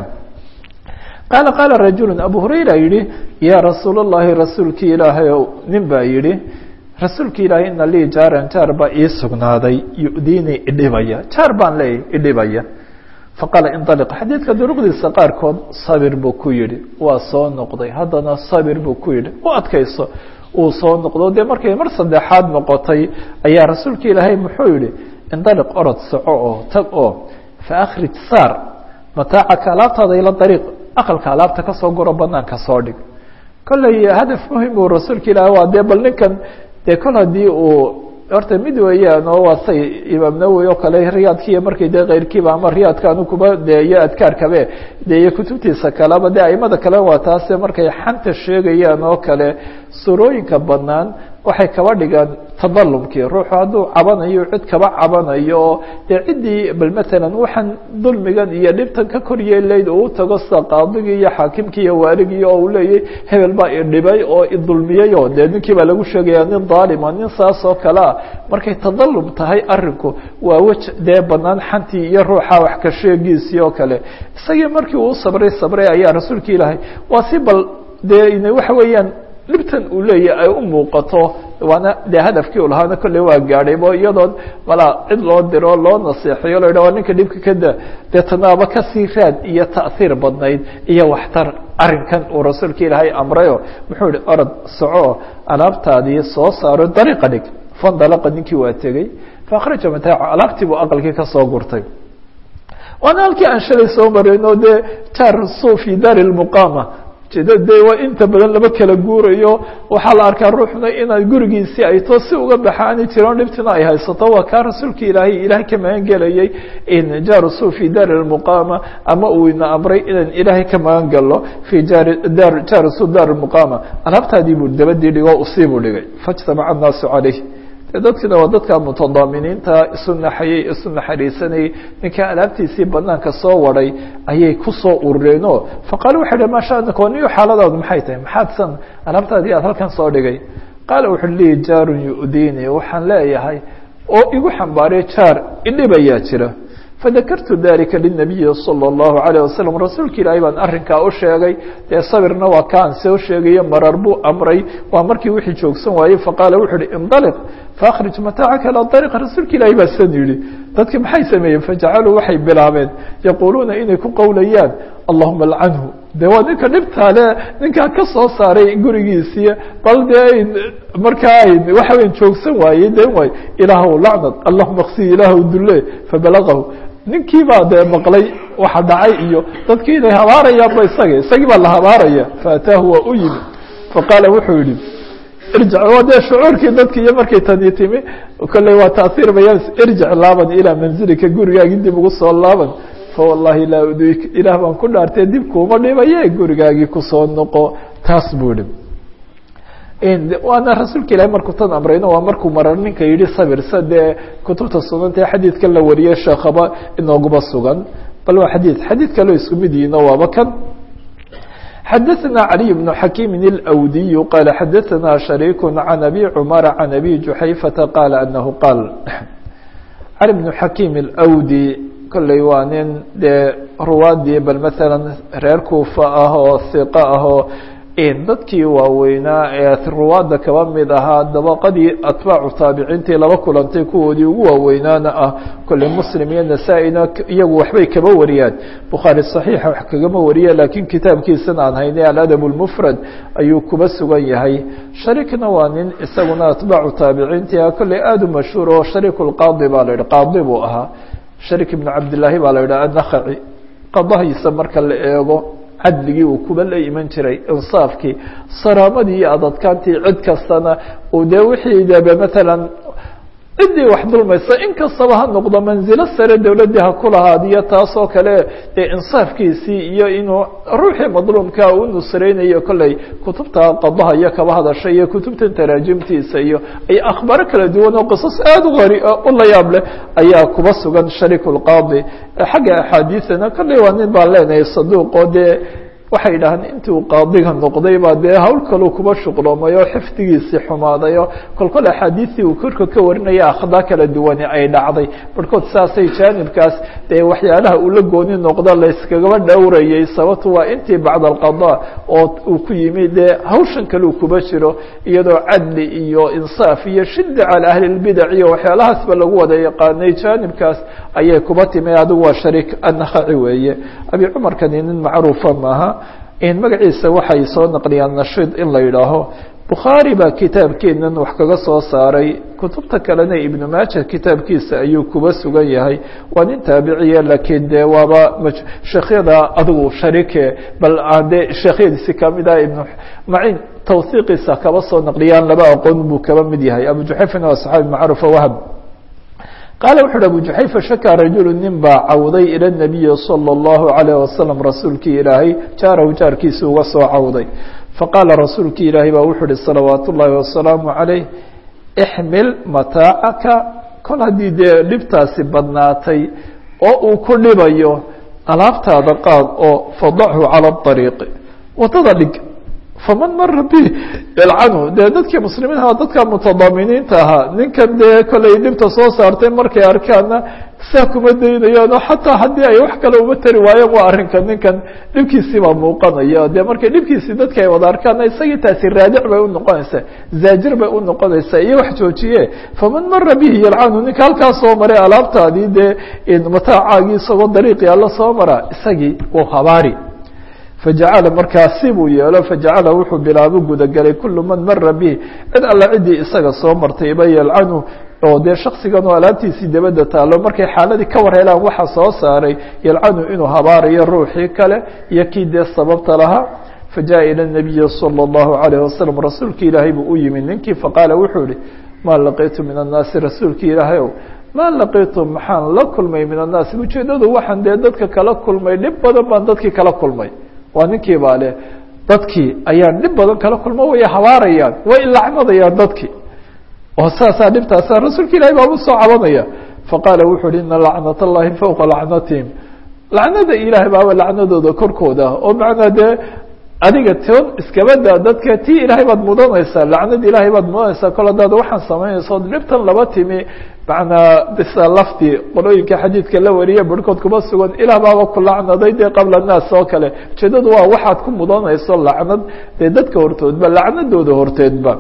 qaala qaala rajulu abu hurayra yihi yaa rasuul اllahi rasuulkii ilaahay ow nin baa yihi rasuulka ilaahay ina lii jaaran jaar baa ii sugnaaday yu'diinii idhibaya jaar baan leeyahy idhibaya faqaala inطaliq xadiidka duruqdiisa qaarkood sabir buu ku yihi waa soo noqday haddana sabir buu ku yihi u adkayso uu soo noqdo dee markay mar saddexaad noqotay ayaa rasuulka ilaahay muxuu yihi indaliq orod soco oo tag oo faakhrij saar mataacaka alaabtaada ila dariiq aqalka alaabta kasoo guro banaanka soo dhig kolley hadaf muhim uu rasuulka ilaahay waa dee bal ninkan dee kol haddii uu horta mid weeyaan oo waa say imaam nawowi oo kale riyaadkiiyo markay dee keyrkiiba ama riyaadka anu kuba de iyo adkaarkabe de iyo kutubtiisa kaleba de aimada kale waa taase markay xanta sheegayaan oo kale surooyinka banaan waxay kaba dhigaan tadalumkii ruuxu hadduu cabanayo cid kaba cabanayo oo dee ciddii bal matalan waxaan dulmigan iyo dhibtan ka kor yeelayd uu tago sida qaadigii iyo xaakimkii iyo waaligii oo uu leeyahy hebel baa idhibay oo idulmiyey oo dee ninkii baa lagu sheegaya nin daalima nin saas oo kale ah markay tadalum tahay arinku waa wej dee banaan xantii iyo ruuxa wax ka sheegiisii oo kale isagii markii uu sabray sabray ayaa rasuulka ilaahay waa si bal dee waxa weeyaan dhibtan uu leeyahy ay u muuqato waana dee hadafkii u lahaana kolley waa gaadhaybo iyadoon malaa cid loo diro loo naseexayo lo yidhah waa ninka dhibka kada dee tanaaba kasii raad iyo ta'hiir badnayd iyo waxtar arrinkan uu rasuulka ilaahay amrayo muxuu yihi orod soco alaabtaadii soo saaro dariiqa dhig fandalaqa ninkii waa tegey faakhraja mataaco alaabtii buu aqalkii kasoo gurtay waana halkii aan shalay soo marayno dee jar su fi daari lmuqaama jeeda de waa inta badan laba kala guurayo waxaa la arkaa ruuxna inaad gurigiisii ay to si uga baxaani jiroon dhibtina ay haysato waa kaa rasuulka ilaahay ilahay ka magan gelayay in jarusu fi daari lmuqaama ama uu ina amray inaan ilaahay ka magan galo fi jaari dar jarusu daar lmuqaama alaabtaadii buu dabadii dhigo usii buu dhigay faijtamaca annaasu calayh dadkina waa dadka mutadaaminiinta isu naxayey isu naxariisanayey ninka alaabtiisii banaanka soo waday ayay kusoo urureenoo faqaala wuxu uhi maa shaanaka niyo xaaladaadu maxay tahay maxaad san alaabtaadii aad halkan soo dhigay qaala wuxu lii jaarun yu'diini waxaan leeyahay oo igu xambaaray jaar idhibayaa jira fadakartu dalika linabiyi salى اllahu alayه wasalam rasuulka ilaahay baan arrinkaa u sheegay dee sabirna waa kaan soo sheegayo marar buu amray waa markii wixii joogsan waayey faqaala wuxu uhi indaliq faakhrij mataacaka ilaa dariiq rasuulka ilaahay baa san yidhi dadki maxay sameeyeen fajacaluu waxay bilaabeen yaquuluuna inay ku qowlayaan allahuma alcanhu de waa ninka dhibtaale ninkaa ka soo saaray gurigiisii bal dee markaa waxa weya joogsan waayey den waay ilaahw lacnad allahuma ksi ilaahw dule fabalagahu ninkii baa dee maqlay waxa dhacay iyo dadkii inay habaarayaanba isaga isagii baa la habaaraya faataahu waa u yimi faqaala wuxuu yihi irjic waa dee shucuurkii dadki iyo markay tani timi kolley waa taasiir bayaan irjic laaban ilaa manzilika gurigaagii dib ugu soo laaban fawallahi laa uduyk ilaah baan ku dhaartee dib kuuma dhibaye gurigaagii kusoo noqo taas buu ihi waana rasuulka ilahi markuu tan amrayno waa markuu marar ninka yihi sabirsa dee kutubta sunanta ee xadiidka la wariyey sheekhaba inooguma sugan bal waa xadiid xadiid kaloo isku mid yihiino waaba kan xadaثna عlي بن xakيm الأwdiy qال xadaثna شharيك عن أbي cmر عن أbي جuxayفةa qال أنه qاal cali بن xakيm الأwdي kolley waa nin dee ruwaadii bal mثalا reer kuufa ah oo ثiqo ah oo dadkii waaweynaa ee ruwaadda kaba mid ahaa dabaqadii atbaacu taabiciintii laba kulantay kuwoodii ugu waaweynaana ah kolley muslim iyo nasaa-ina iyagu waxbay kaba wariyaan bukhaari saxiixa wax kagama wariya laakiin kitaabkiisana aan haynay aladab lmufrad ayuu kuba sugan yahay shariikna waa nin isaguna atbaacu taabiciintii ah kolley aada u mashhuur oo shariik lqaadi baa la yidhi qaadi buu ahaa shariik ibnu cabdillaahi baa la yidhaha annakhaci qadahiisa marka la eego cadligii uu kuba la iman jiray insaafkii saraamadii iyo adadkaantii cid kastana uu dee wixii debe matalan ciddii wax dulmaysa in kastaba ha noqdo manzilo sare dowladdii ha ku lahaadiyo taasoo kale dee insaafkiisii iyo inuu ruuxii madluumka u nusreynayo kolley kutubta qadaha iyo kaba hadasha iyo kutubtan taraajimtiisa iyo ay akhbaaro kala duwan oo qisas aada u qari u la yaab leh ayaa kuba sugan shariik lqaadi xagga axaadiidana kolley waa nin baan leenahay saduuqoo dee waxay yidhahaan intii uu qaadiga noqday baa dee hawl kaluu kuba shuqloomay oo xifdigiisii xumaaday oo kolkol axaadiistii uu korka ka warinaya akhdaa kala duwani ay dhacday barhkood saasay jaanibkaas dee waxyaalaha uu la gooni noqda layskagaba dhowrayay sababtu waa intii bacda alqada oo uu ku yimi dee hawshan kaleu kuba jiro iyadoo cadli iyo insaaf iyo shida cala ahli lbidac iyo waxyaalahaasba lagu wada yaqaanay jaanibkaas ayay kuba timi adigu waa shariik annakhaci weeye abi cumarkani nin macruufa maaha magaciisa waxay soo naqliyaan nashiid in la yidhaaho bukhaari baa kitaabkeenan wax kaga soo saaray kutubta kalena ibnu maaja kitaabkiisa ayuu kuba sugan yahay waa nin taabiciya laakiin dee waaba sheekhyada adigu shariike bal dee sheekhyadiisi kamid ah ibnu macin tawhiiqiisa kaba soo naqliyaan laba aqoon buu kaba mid yahay abu juxayfana waa saxaabi macruufa wahab qaala wuxu uhi abu juxayfa shakaa rajulu nin baa cawday ila nabiyi salى اllahu alayh wasalam rasuulkii ilaahay jaarahu jaarkiisa uga soo cawday faqaala rasuulkii ilaahay baa wuxuu uhi salawaat ullaahi wasalaamu calayh ixmil mataacaka kol haddii dee dhibtaasi badnaatay oo uu ku dhibayo alaabtaada qaad oo fadachu cala ariiqi wadada dhig faman mara bi yalcanhu dee dadkii muslimiinha dadka mutadaaminiinta ahaa ninkan dee kollay dhibta soo saartay markay arkaanna saa kuma daynayaan oo xataa haddii ay wax kale uma tari waayeen waa arrinka ninkan dhibkiisii baa muuqanaya dee markay dhibkiisii dadka ay wada arkaanna isagii taasi raadic bay unoqonaysaa zaajir bay unoqonaysaa iyo wax joojiye faman mara bihi yalcanhu ninka halkaa soo maray alaabtaadii dee mataacaagii isagoo dariiqii alla soo mara isagii wau habaari fajacala markaasi buu yeelo fajacala wuxuu bilaabo gudagelay kulu man mara bihi cid alla ciddii isaga soo martayba yalcanu oo dee shaksigan oo alaabtiisii dabadda taalo markay xaaladii ka war helaan waxa soo saaray yalcanu inuu habaarayo ruuxii kale iyo kii dee sababta lahaa fajaءa ilى الnabiyi salى الlahu عalيه wasalam rasuulki ilaahay buu u yimid ninkii faqaala wuxuu ihi maa laqitu min الnaasi rasuulki ilaahay ow maa laqitu maxaan la kulmay min الnaasi ujeedadu waxaan dee dadka kala kulmay dhib badan baan dadkii kala kulmay waa ninkii baa leh dadkii ayaan dhib badan kala kulmo way habaarayaan way lacnadayaan dadkii oo saasaa dhibtaasa rasuulka ilahi baa u soo cabanaya faqaala wuxu uhi ina lacnat اllahi fowqa lacnatihim lacnada ilaahay baaba lacnadooda korkooda oo macnaa dee adiga toon iskabadaa dadka tii ilaahay baad mudanaysaa lacnad ilaahay baad mudanaysaa kol hadaad waxaan samaynaysa od dhibtan laba timi macnaa bisa lafti qolooyinka xadiidka la wariye barhkood kuma sugan ilaah baaba ku lacnaday dee qabla naas oo kale ujeedadu waa waxaad ku mudanayso lacnad dee dadka hortoodba lacnadooda horteedba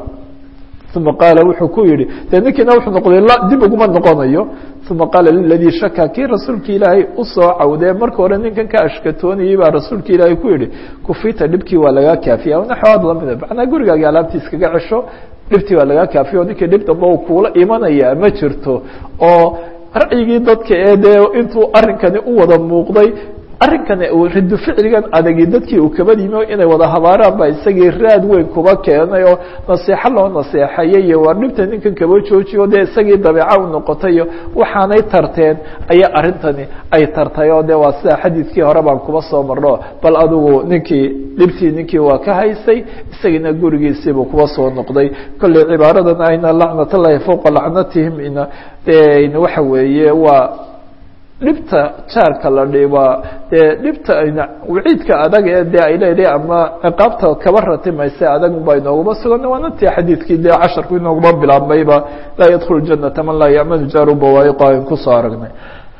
uma qaala wuxuu ku yihi dee ninkiina wuxuu noqday dib uguma noqonayo uma qaala liladii shaka kii rasuulki ilaahay usoo cawdee marka hore ninkan ka ashkatoonayay baa rasuulka ilaahay ku yihi kufita dhibkii waa lagaa kaafiya naxwaad lamida macnaa gurigaagi alaabtii iskaga cesho dhibtii waa lagaa kaafiya o ninkii dhib damba u kuula imanaya ma jirto oo ra'yigii dadka ee dee intuu arrinkani u wada muuqday arrinkani rido ficligan adagi dadkii uu kaba yimi inay wada habaaraan baa isagii raad weyn kuba keenay oo naseexo loo naseexayay iyo waar dhibta ninkan kaba joojiyo dee isagii dabeeca u noqotay iyo waxaanay tarteen ayaa arrintani ay tartay oo de waa sida xadiidkii hore baan kuba soo marno bal adigu ninkii dhibtii ninkii waa ka haysay isagiina gurigiisiibuu kuba soo noqday kolley cibaaradan ayna lacnat llahi fowqa lacnatihim ina waxa weeye waa dhibta jaarka la dhibaa dee dhibta ayna waciidka adag ee dee ay leedahay ama ciqaabta kaba ratimaysa adag baa inooguma sugan waana tii xadiidkii dee casharku inooguma bilaabmayba laa yadkhulu janata man laa ya'manu jaaru bawaayiqa ayn kusoo aragnay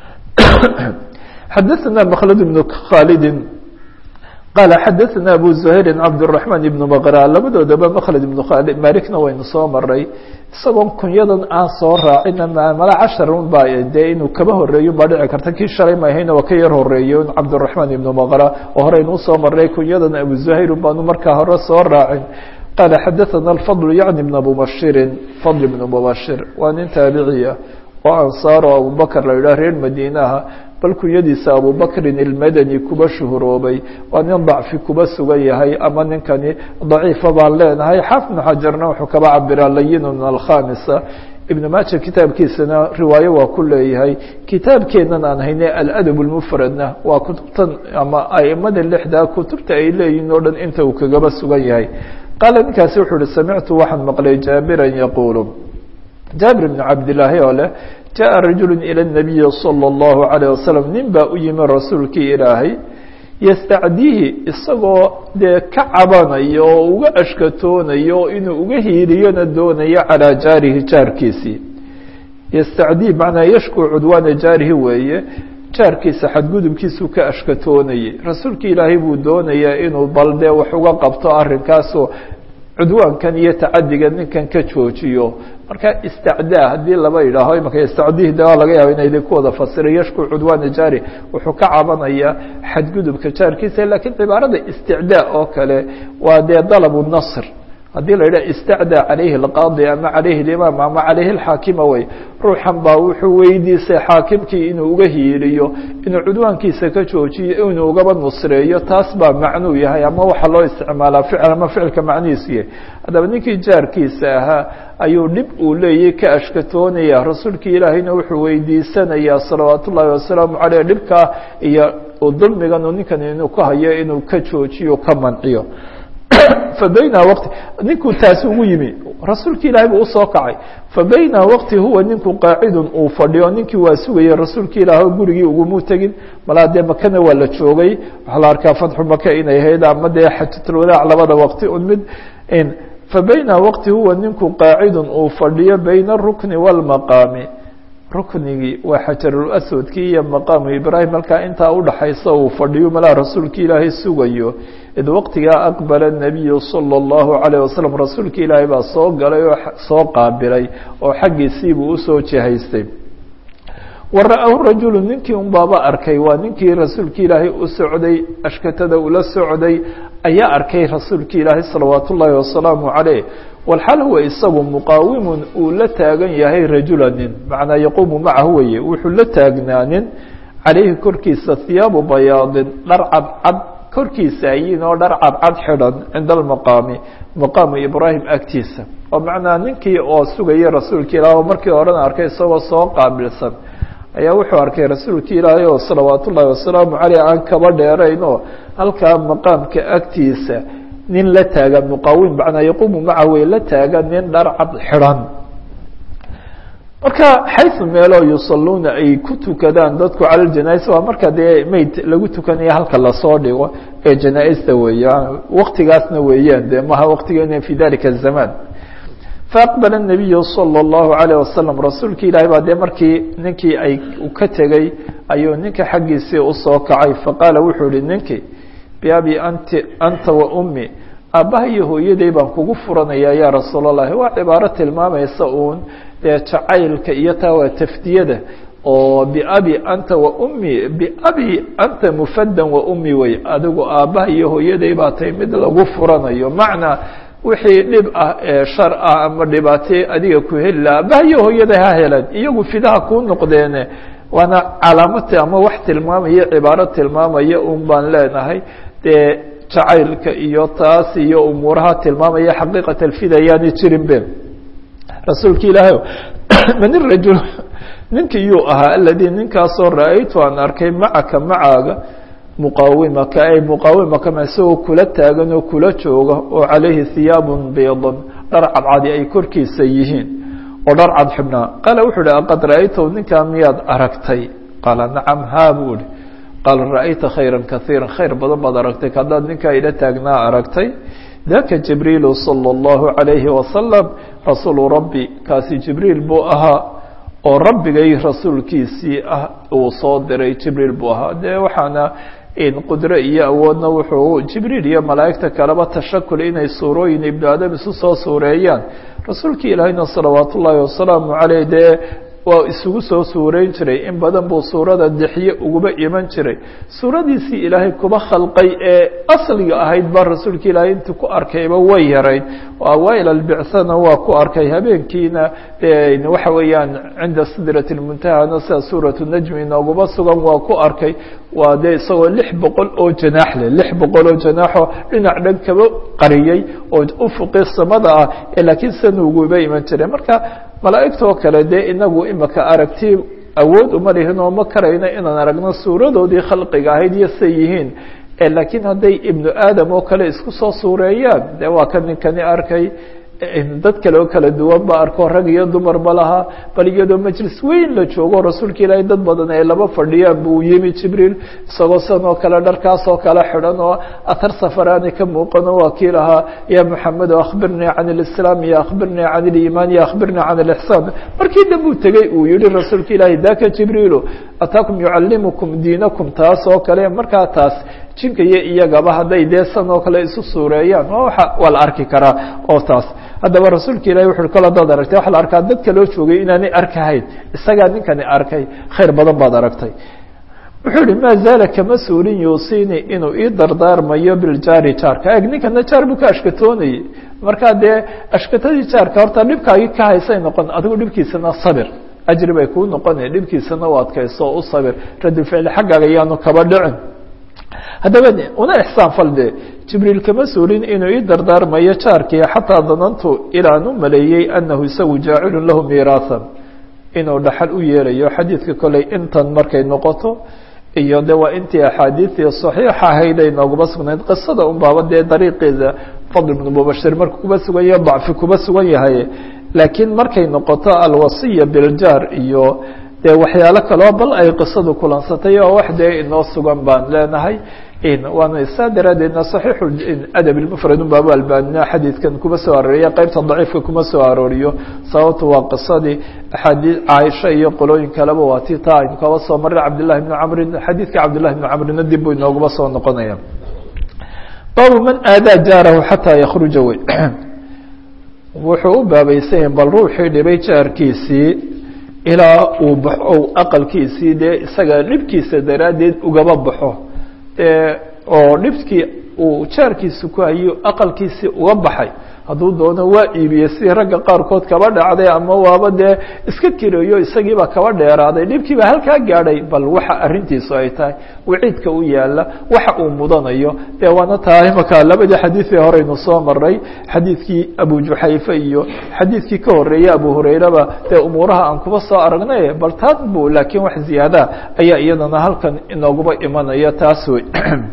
xadaثna mkhlad بn khaalidi qaala xadaثna abu زuhayri cabdالرaحman ibn baqra labadoodaba mkhlad ibn khaalid malikna waynu soo maray isagoon kunyadan aan soo raacina mala casharun ba dee inuu kaba horeeyo baa dhici karta kii shalay mahayna waa ka yar horeeyo cabdالرaحman ibn baqra oo horeynu usoo maray kunyadan abu زuhayr baanu markaa hore soo raacin qaala xadaثna الfضل yعni بn mubashiri fضl بn mubashir waa nin taabiciya oo ansaaro abubakr la yidhah reer madiinaha bal kunyadiisa abubakrin ilmadani kuba shuhuroobay waa nin dacfi kuba sugan yahay ama ninkani daciifa baan leenahay xaafid bnu xajarna wuxuu kaba cabiraa layinu min alkhamisa ibn maaja kitaabkiisana riwaayo waa ku leeyahay kitaabkeenan aan hayne aladab lmufradna waa kutubtan ama aimada lixdaa kutubta ay leeyihin oo dhan inta uu kagaba sugan yahay qaala ninkaasi wuxuu uhi samictu waxaan maqlay jaabiran yaquulu jaabir bn cabdilaahi oo leh jaءa rajulu ilى الnabiyi salى الlahu عalيه wasalam nin baa u yimi rasuulkii ilaahay yastacdihi isagoo dee ka cabanayo oo uga ashkatoonayo inuu uga hiiliyona doonayo calىa jaarihi jaarkiisii yastacdii macnaa yashku cudwaana jaarihi weeye jaarkiisa xadgudubkiisuu ka ashkatoonayay rasuulki ilaahay buu doonayaa inuu bal dee wax uga qabto arrinkaasoo cudwaankan iyo tacadiga ninkan ka joojiyo marka istacdaa haddii laba yidhaaho imaka istacdihi de waa laga yaaba inay idinku wada fasiray yashku cudwaana jaari wuxuu ka cabanayaa xadgudubka jaarkiisa lakiin cibaarada isticdaa oo kale waa dee dalabu nasr haddii la yidhah istacdaa calayhi alqaadi ama calayhi limaam ama calayhi alxaakima wey ruuxan baa wuxuu weydiisay xaakimkii inuu uga hiiliyo inuu cudwaankiisa ka joojiyo inuu ugaba nusreeyo taas baa macnuu yahay ama waxaa loo isticmaalaa ficil ama ficilka macnihiisu yahay haddaba ninkii jaarkiisa ahaa ayuu dhib uu leeyay ka ashkatoonaya rasuulkii ilaahayna wuxuu weydiisanayaa salawaat ullaahi wasalaamu caleyh dhibkaa iyo dulmigan ninkan inuu ka hayo inuu ka joojiyo ka manciyo fabayna waqti ninkuu taasi ugu yimi rasuulki ilaahay buu usoo kacay fabayna waqti huwa ninku qaacidun uu fadhiyo ninkii waa sugayay rasuulki ilaah gurigii ugumuu tegin malaa dee makana waa la joogay waxaa la arkaa fatxu maka inay ahayd ama dee xajatulwadaac labada waqti un mid fabayna waqti huwa ninku qaacidun uu fadhiyo bayna arukni wاlmaqaami ruknigii waa xajarulaswadkii iyo maqaamu ibraahim halkaa intaa udhaxaysa uu fadhiyo malaa rasuulki ilaahay sugayo id waqtigaa aqbala الnabiyu salى اllahu عalيه wasalam rasuulki ilaahay baa soo galay oo soo qaabilay oo xaggiisiibuu usoo jihaystay wa ra'ahu rajulu ninkii un baaba arkay waa ninkii rasuulki ilaahay u socday ashkatada ula socday ayaa arkay rasuulki ilaahay salawaat ullaahi wasalaamu caleyh walxal huwa isagu muqaawimun uu la taagan yahay rajula nin macnaa yaquumu macahu weye wuxuu la taagnaanin calayhi korkiisa hiyaabu bayaadin dhar cadcad korkiisa ayin oo dhar cadcad xidhan cinda almaqaami maqaamu ibraahim agtiisa oo macnaa ninkii oo sugaya rasuulka ilaah oo markii horena arkay isagoo soo qaabilsan ayaa wuxuu arkay rasuulki ilaahay oo salawaat ullaahi wasalaamu caleyh aan kaba dheerayn oo halkaa maqaamka agtiisa nin la taagan muqaawim macnaa yaquumu maca wey la taagan nin dhar cad xidhan marka xaysu meeloo yusaluuna ay ku tukadaan dadku cala ljanaisa waa marka dee mayd lagu tukanaya halka lasoo dhigo ee janaa-ista weeyaan waktigaasna weeyaan de maha waktigeena fi dalika الzamaan faaqbala الnabiyu salى اllahu عalيه wasalam rasuulki ilaahay baa dee markii ninkii ay ka tegey ayuu ninka xaggiisii usoo kacay faqaala wuxuu ihi ninkii biabi anti anta wa ummi aabbaha iyo hooyaday baan kugu furanayaa yaa rasuul اllahi waa cibaaro tilmaamaysa uun dee jacaylka iyo taa waa tafdiyada oo biabi anta wa ummi biabi anta mufadan wa ummi wey adigu aabbaha iyo hooyaday baa tahay mid lagu furanayo macnaa wixii dhib ah ee shar ah ama dhibaatay adiga ku heli laha aabbaha iyo hooyaday ha helan iyagu fidaha kuu noqdeene waana calaamati ama wax tilmaamaya cibaaro tilmaamaya un baan leenahay dee jacaylka iyo taas iyo umuuraha tilmaamaya xaqiiqat alfida yaani jirin be rasuulki ilaahay man irajul ninkii yuu ahaa aladii ninkaasoo ra-aytu aan arkay macaka macaaga muqaawimaka ay muqaawimaka ma isagoo kula taagan oo kula jooga oo calayhi hiyaabun biidun dhar cadcadi ay korkiisa yihiin oo dhar cad xibnaa qaala wuxuu uhi aqad ra-aytahu ninkaa miyaad aragtay qaala nacam haa buu ihi qaala ra'ayta khayra kaiira khayr badan baad aragtay haddaad ninkaa ila taagnaa aragtay daka jibriilu salى اllahu عalayhi wasalam rasuulu rabbi kaasi jibriil buu ahaa oo rabbigay rasuulkiisii ah uu soo diray jibriil buu ahaa dee waxaana qudro iyo awoodna wuxuu jibriil iyo malaa'igta kaleba tashakul inay suurooyin ibnu aadam isu soo suureeyaan rasuulkii ilaahayna salawaat ullaahi wasalaamu caleyh dee waa isugu soo suureyn jiray in badan buu suurada dexiye uguba iman jiray suuradiisii ilaahay kuba khalqay ee asliga ahayd ba rasuulka ilaahay intuu ku arkayba way yarayd awaail albicana waa ku arkay habeenkiina waxa weeyaan cinda sidrati lmuntahana sida suuratu najmi inooguma sugan waa ku arkay waa dee isagoo lix boqol oo janaax leh lix boqol oo janaaxoo dhinac dhan kaba qariyey oo ufuqi samada ah ee laakiin sanuuguba iman jiray marka malaa'igtoo kale dee inagu imaka aragti awood uma lihin oo ma karayno inaan aragno suuradoodii khalqiga ahayd iyo say yihiin laakiin hadday ibnu aadam oo kale isku soo suureeyaan dee waa ka ninkani arkay dad kale oo kala duwan ba arko rag iyo dumarba lahaa bal iyadoo majlis weyn la joogo rasuulka ilaahay dad badan ay laba fadhiyaan buu yimi jibriil isagoo san oo kale dharkaas oo kale xidhan oo athar safaraani ka muuqano waa kii lahaa ya moxamedo akhbirnii can alislaam iyo akhbirnii can aliimaan iyo akhbirnii can alixsaan markii dambuu tegey uu yihi rasuulka ilaahay daka jibriilu ataakum yucallimukum diinakum taas oo kale markaa taas jinka iyo iyagaba hadday dee san oo kale isu suureeyaan waa la arki karaa oo taas haddaba rasuulka ilahi wuxu kol hadaad aragtay waxa la arkaa dadka loo joogay inaanay arkahayn isagaa ninkani arkay khayr badan baad aragtay wuxuu ihi maa zaala kama suulin yuusini inuu ii dardaarmayo biljaari jaarka eg ninkana jaar buu ka ashkatoonayey markaa dee ashkatadii jaarka horta dhibkaagii ka haysay noqon adigu dhibkiisana sabir ajri bay kuu noqonaya dhibkiisana u adkayso oo u sabir radi ficli xaggaaga yaanu kaba dhicin haddaba una ixsaan falde jibriil kama suulin inuu ii dardaarmayo jaarkii xataa danantu ilaan u maleeyey anahu isagu jaacilun lahu miiraahan inuu dhaxal u yeelayo xadiidka koley intan markay noqoto iyo de waa intii axaadiidii saxiixa ahayd ay nooguma sugnayd qisada un baaba dee dariiqeeda fadl ibnu mubashir markuu kuba sugan yahay dacfi kuba sugan yahay laakiin markay noqoto alwasiya biljaar iyo dee waxyaalo kaloo bal ay qisadu kulansatay oo wax dee inoo sugan baan leenahay waana saa daraadeedna saxiixu adab ilmufrad un baabu albaanina xadiidkan kuma soo arooriya qeybta daciifka kuma soo arooriyo sababtu waa qisadii axaadii caaisha iyo qolooyin kaleba waa ti taa aynu kaba soo maray cabdillahi bni camrin xadiidka cabdillahi bni camrina dib buu inooguma soo noqonaya baabu man aadaa jaarahu xataa yakruja wey wuxuu u baabaysanyahy bal ruuxii dhibay jaarkiisii ilaa uu baxo aqalkiisii dee isaga dhibkiisa daraaddeed ugaba baxo oo dhibkii uu jaarkiisa ku hayo aqalkiisii uga baxay hadduu doono waa iibiyey sidii ragga qaarkood kaba dhacday ama waaba dee iska kireeyo isagiiba kaba dheeraaday dhibkiiba halkaa gaadhay bal waxa arrintiisu ay tahay waciidka u yaala waxa uu mudanayo dee waana tahay imaka labadii xadiidii horeynu soo maray xadiidkii abu juxayfe iyo xadiidkii ka horeeyey abu hurayraba dee umuuraha aan kuba soo aragnay bal taan bu laakiin wax ziyaada ayaa iyadana halkan inooguba imanaya taas wey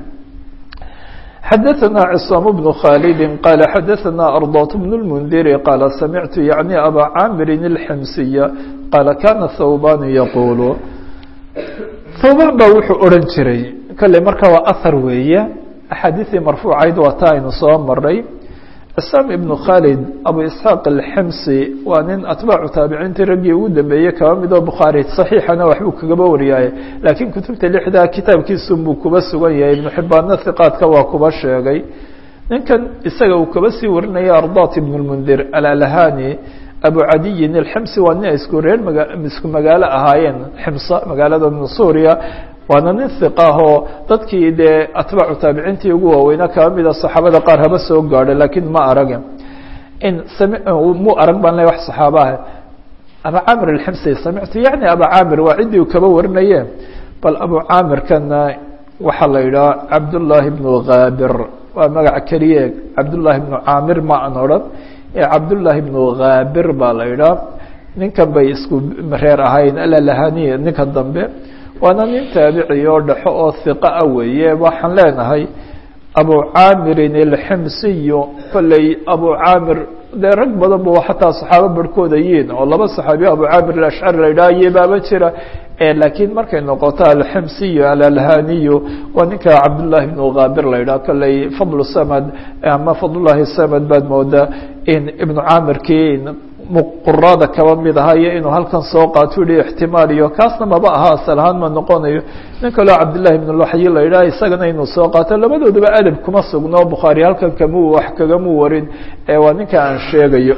xdثna cصاm بن khالد qال xdثna أرضاة بن المنdir qال سمعت يعnي أbا cاmr الxمسية qال kاna ثوbاn yqul ثوbاn ba wuxuu oran jiray kale marka waa أhر weeye أxaadiثii marfuucayd waa ta aynu soo maray cصاm iبن khالد abu isحاaq الxمsي waa nin atbaacu taabiciintii raggii ugu dambeeyey kaba midoo bukhaarي صaxiixana waxbuu kagaba wariyaaye laakiin kutubta lixdaa kitaabkiisun buu kuba sugan yahay ibnu xibaanna hiqaadka waa kuba sheegay ninkan isaga uu kaba sii warinaya ardat ibn اlmundir alalahani abu cadiyin alximsi waa nin ay isku reer maga isku magaalo ahaayeen ximsa magaalada suuriya waana nin hiqa ahoo dadkii dee atbaacu taabiciintii ugu waaweynaa kaba mida saxaabada qaar haba soo gaadho laakiin ma arage in mu arag baan le wax saxaabaha aba camir alximsi samictu yani aba camir waa ciddii uu kaba warinaye bal abu caamirkana waxaa la yidhaha cabdullaahi bnu haabir waa magac keliye cabdullaahi bnu caamir ma an odhan ee cabdullaahi bnu haabir baa la yidhaha ninkan bay isku reer ahayn alalahaniya ninka dambe waana nin taabici oo dhexo oo hiqa ah weeye waxaan leenahay abu caamirin alximsiyu kolley abu caamir dee rag badan bu xataa saxaabo barhkooda yiin oo laba saxaabiyo abu caamir alashcari la yidhaha iyo baaba jira laakiin markay noqoto alximsiyo alalhaniyo waa ninka cabdullahi ibnu kaabir la yidhaha kolley fadlu samad ama fadlullahi samad baad moodaa in ibnu caamirkii qurada kaba mid ahayo inuu halkan soo qaato yihi ixtimaal iyo kaasna maba aha asal ahaan ma noqonayo nin kaleo cabdillahi ibn luxyi la yidhaha isagana inuu soo qaato labadooduba adab kuma sugno bukhaari halkan kamu wax kagamu warin waa ninka aan sheegayo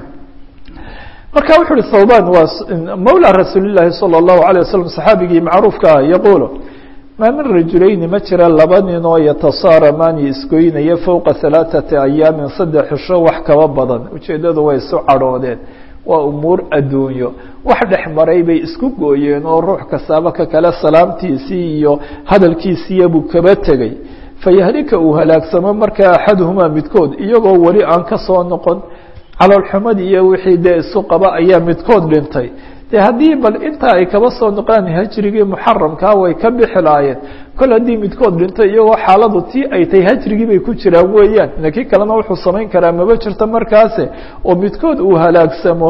marka wuxu uhi thawban waa mawla rasuuli llahi salى الlahu عalيه waslm saxaabigii macruufka ah yaquulu maa min rajulayni ma jira laba nin oo yatasaaramaani isgoynaya fowqa halaaثati ayaamin saddex xisho wax kaba badan ujeeddadu way isu cadhoodeen waa umuur adduunyo wax dhex maray bay isku gooyeen oo ruux kastaaba ka kale salaamtiisii iyo hadalkiisiiya buu kaba tegey fayahlika uu halaagsamo markaa axaduhumaa midkood iyagoo weli aan ka soo noqon caloolxumadii iyo wixii dee isu qaba ayaa midkood dhintay de haddii bal intaa ay kaba soo noqaan hajrigii muxaramkaa way ka bixi laayeen kol haddii midkood dhintay iyagoo xaaladu tii ay tahay hajrigii bay ku jiraan weeyaan laakiin kalena wuxuu samayn karaa maba jirto markaase oo midkood uu halaagsamo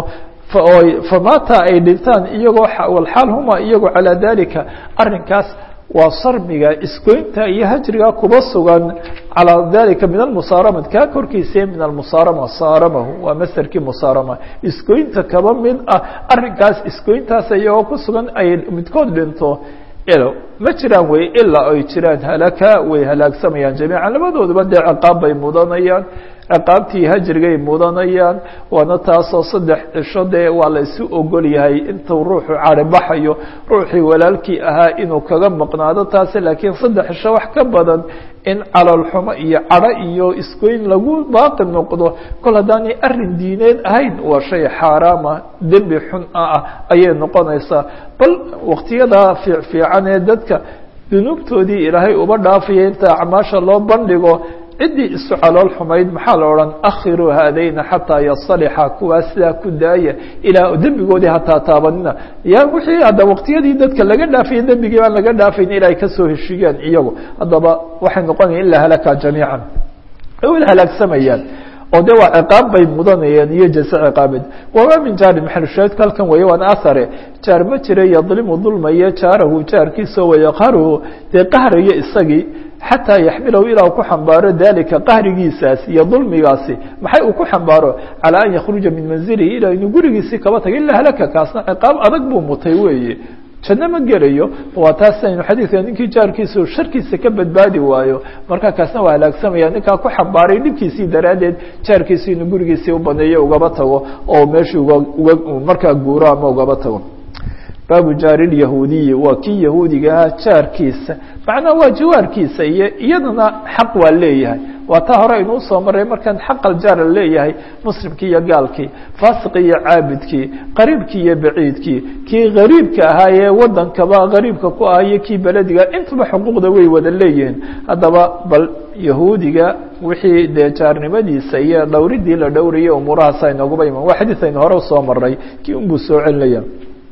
famata ay dhintaan iyagoo walxaal huma iyagoo calaa dalika arrinkaas waa sarmiga isgoynta iyo hajriga kuba sugan calaa dalika min almusaaramat kaa korkiisa min almusaarama saaramahu waa masderkii musaarama isgoynta kaba mid ah arrinkaas isgoyntaas iyagoo ku sugan ay midkood dhinto ma jiraan wey ilaa ay jiraan halaka way halaagsamayaan jamiica labadooduba dee ciqaab bay mudanayaan ciqaabtii hajrigay mudanayaan waana taasoo saddex cisho dee waa la isu ogol yahay intuu ruuxu caribaxayo ruuxii walaalkii ahaa inuu kaga maqnaado taasi laakiin saddex cisho wax ka badan in caloolxumo iyo cadho iyo isgoyn lagu baaqi noqdo kol haddaanay arrin diineed ahayn waa shay xaaraama dembi xun ah ayay noqonaysaa bal waktiyadaa fiifiican ee dadka dunuubtoodii ilaahay uba dhaafaya inta acmaasha loo bandhigo ciddii isu calool xumayd maxaa la odhan akhiruu haadayna xataa yasalixa kuwaas sidaa ku daaya ilaa dembigoodii hataa taabanina ya wixii hadda waqtiyadii dadka laga dhaafaya dembigii baan laga dhaafayn ilaa ay kasoo heshiiyaan iyagu haddaba waxay noqonaya ilaa halaka jamiican wada halaagsamayaan oo de waa ciqaab bay mudanayeen iyo jase ciqaabeed wama min jaarin maxalushaahidku halkan weeye waana ahare jaar ma jira yadlimu dulmaya jaarahu jaarkiisa wayaqharuhu dee qahrayo isagii xataa yaxmilahu ilaa ku xambaaro dalika qahrigiisaas iyo dulmigaasi maxay uu ku xambaaro calaa an yakhruja min manzilihi ilaa inuu gurigiisii kaba taga ilaa halaka kaasna ciqaab adag buu mutay weeye janno ma gelayo waa taas aynu xadiidka ninkii jaarkiisa sharkiisa ka badbaadi waayo markaa kaasna waa halaagsamaya ninkaa ku xambaaray dhibkiisii daraaddeed jaarkiisi inuu gurigiisii u baneeyo ugaba tago oo meeshii uga uga markaa guuro ama ugaba tago baabu jaari lyahuudiyi waa kii yahuudigaha jaarkiisa macnaha waa jawaarkiisa iyo iyadana xaq waa leeyahay waa taa hore aynu usoo maray markaan xaq aljaara leeyahay muslimkii iyo gaalkii faasiqii iyo caabidkii qariibkii iyo baciidkii kii gariibka ahaa ee wadankaba gariibka ku ah iyo kii belediga intaba xuquuqda way wada leeyihiin haddaba bal yahuudiga wixii dee jaarnimadiisa iyo dhowridii la dhowrayay umuurahaas aynoguba iman waa xadiid aynu hore usoo maray kii unbuu soo celinaya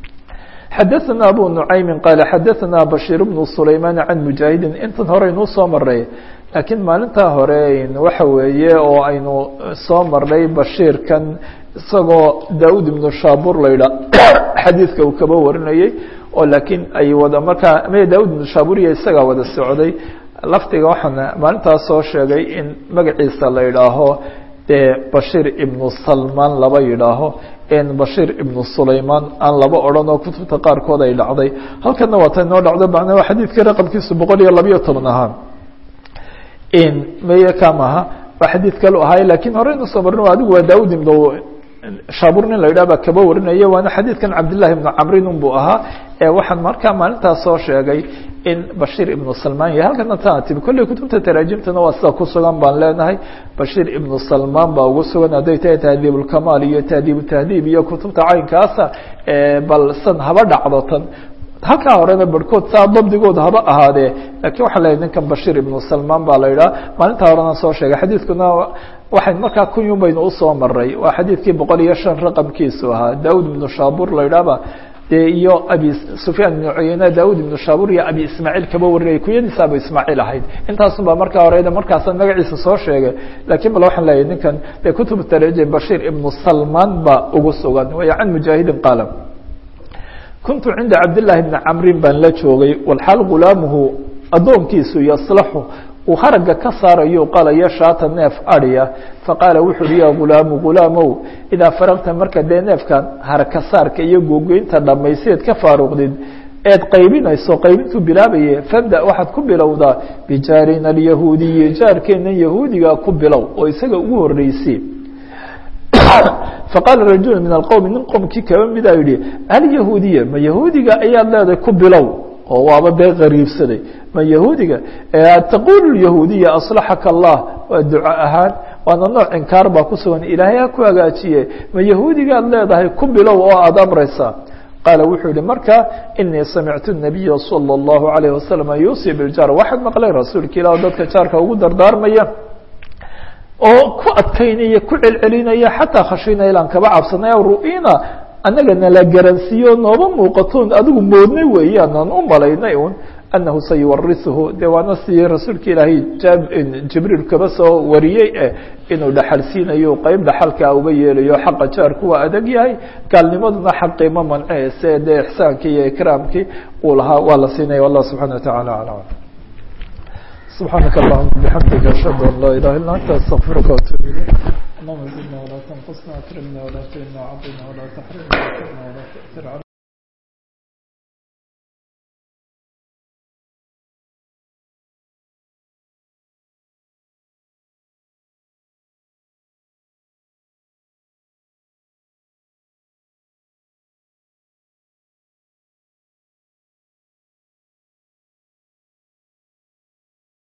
xadaثna abu nucaymi qaala xadaثna bashiir bnu sulaymaan can mujaahidin intan hore aynuu soo maray laakiin maalintaa hore waxa weeye oo aynu soo marnay bashiirkan isagoo daud ibnu shaabur la yidha xadiidka uu kaba warinayey oo laakiin ay wada markaa m daud ibnu shaabur iyo isagaa wada socday lafdiga waxaan maalintaas soo sheegay in magaciisa la yidhaaho dee bashiir ibnu salmaan laba yidhaaho bashiir ibnu sulaymaan aan laba odhan oo kutubta qaarkood ay dhacday halkana waa ta inoo dhacdo macnaa waa xadiidkii raqamkiisu boqol iyo labayo toban ahaa meye kamaha waa xadiid kalu ahaay lakiin hore inu soo marin adigu waa daud ibnu shaabur nin la yidhah baa kaba warinaya waana xadiidkan cabdillahi ibnu camrin un buu ahaa waxaan markaa maalintaas soo sheegay in bashiir ibnu salmaan yahay halkana tana timi kolley kutubta taraajimtana waa sida ku sugan baan leenahay bashiir ibnu salmaan baa ugu sugan hadday tahay tahdiib ulkamaal iyo tahdiib tahdiib iyo kutubta caynkaasa bal san haba dhacdo tan halkaa horena barhkood saa dabdigooda haba ahaadee lakiin waxaa leeyahy ninkan bashiir ibnu salmaan baa la yidhaha maalintaa horena soo sheegay xadiidkuna waxayn markaa kunyun baynu usoo maray waa xadiidkii boqol iyo shan raqamkiisu ahaa daud ibnu shaabur la yidhahba dee iyo abi sufyaan ibnu cuyeyne daud ibnu shaabur iyo abi ismaaciil kaba warinayay kunyadiisa abu ismaaciil ahayd intaasun baa markaa horeyda markaasaan magaciisa soo sheegay lakiin bal waxaan leeyahay ninkan dee kutub taraje bashiir ibnu salmaan baa ugu sugan waya can mujaahidin qaala kuntu cinda cabdillaahi bni camrin baan la joogay walxaal gulaamuhu addoonkiisu yaslaxu uu haragga ka saarayo qalayo shaata neef adhiya faqaala wuxu uhi ya gulaamu gulaamow idaa faraqta marka dee neefkan haragka saarka iyo googoynta dhammayseed ka faaruqdid eed qaybinayso qaybintuu bilaabaye fabda waxaad ku bilowdaa bijaarina alyahuudiyi jaarkeennan yahuudiga ku bilow oo isaga ugu horreysay faqaala rajulu min alqowmi nin qowmkii kaba midaa yihi alyahuudiya ma yahuudiga ayaad leedahay ku bilow oo waaba dee qariibsaday ma yahuudiga taqulu yahuudiya aslaxaka allah waa duco ahaan waana nooc inkaar baa ku sugan ilaahay ha ku hagaajiye ma yahuudigaad leedahay ku bilow oo aada amraysaa qaala wuxuu yihi marka inii samictu nabiya salى اllahu alayh wasalam yuusi biljaar waxaad maqlay rasuulka ilah oo dadka jaarka ugu dardaarmaya oo ku adkaynaya ku celcelinaya xataa khashina ilaan kaba cabsanay ru'ina annaga nala garansiiyo nooba muuqatoon adigu moodnay weeyaan aan u malaynay un annahu sayuwarisuhu dee waana si rasuulka ilaahay jibriil kaba soo wariyey eh inuu dhaxal siinayo qeyb dhaxalkaa uga yeelayo xaqa jaarku waa adag yahay gaalnimaduna xaqii ma manceyse dee ixsaankii iyo ikraamkii uu lahaa waa la siinaya wallah subxana wa tacala alam سبحانك اللهم بحمدك أشهد أن لا إله إلا أنت أستغفرك وأتوب إليك اللهم زدنا ولا تنقصنا أكرمنا ولا تهنا وعظنا ولا تحرمنا ولا تؤثر علينا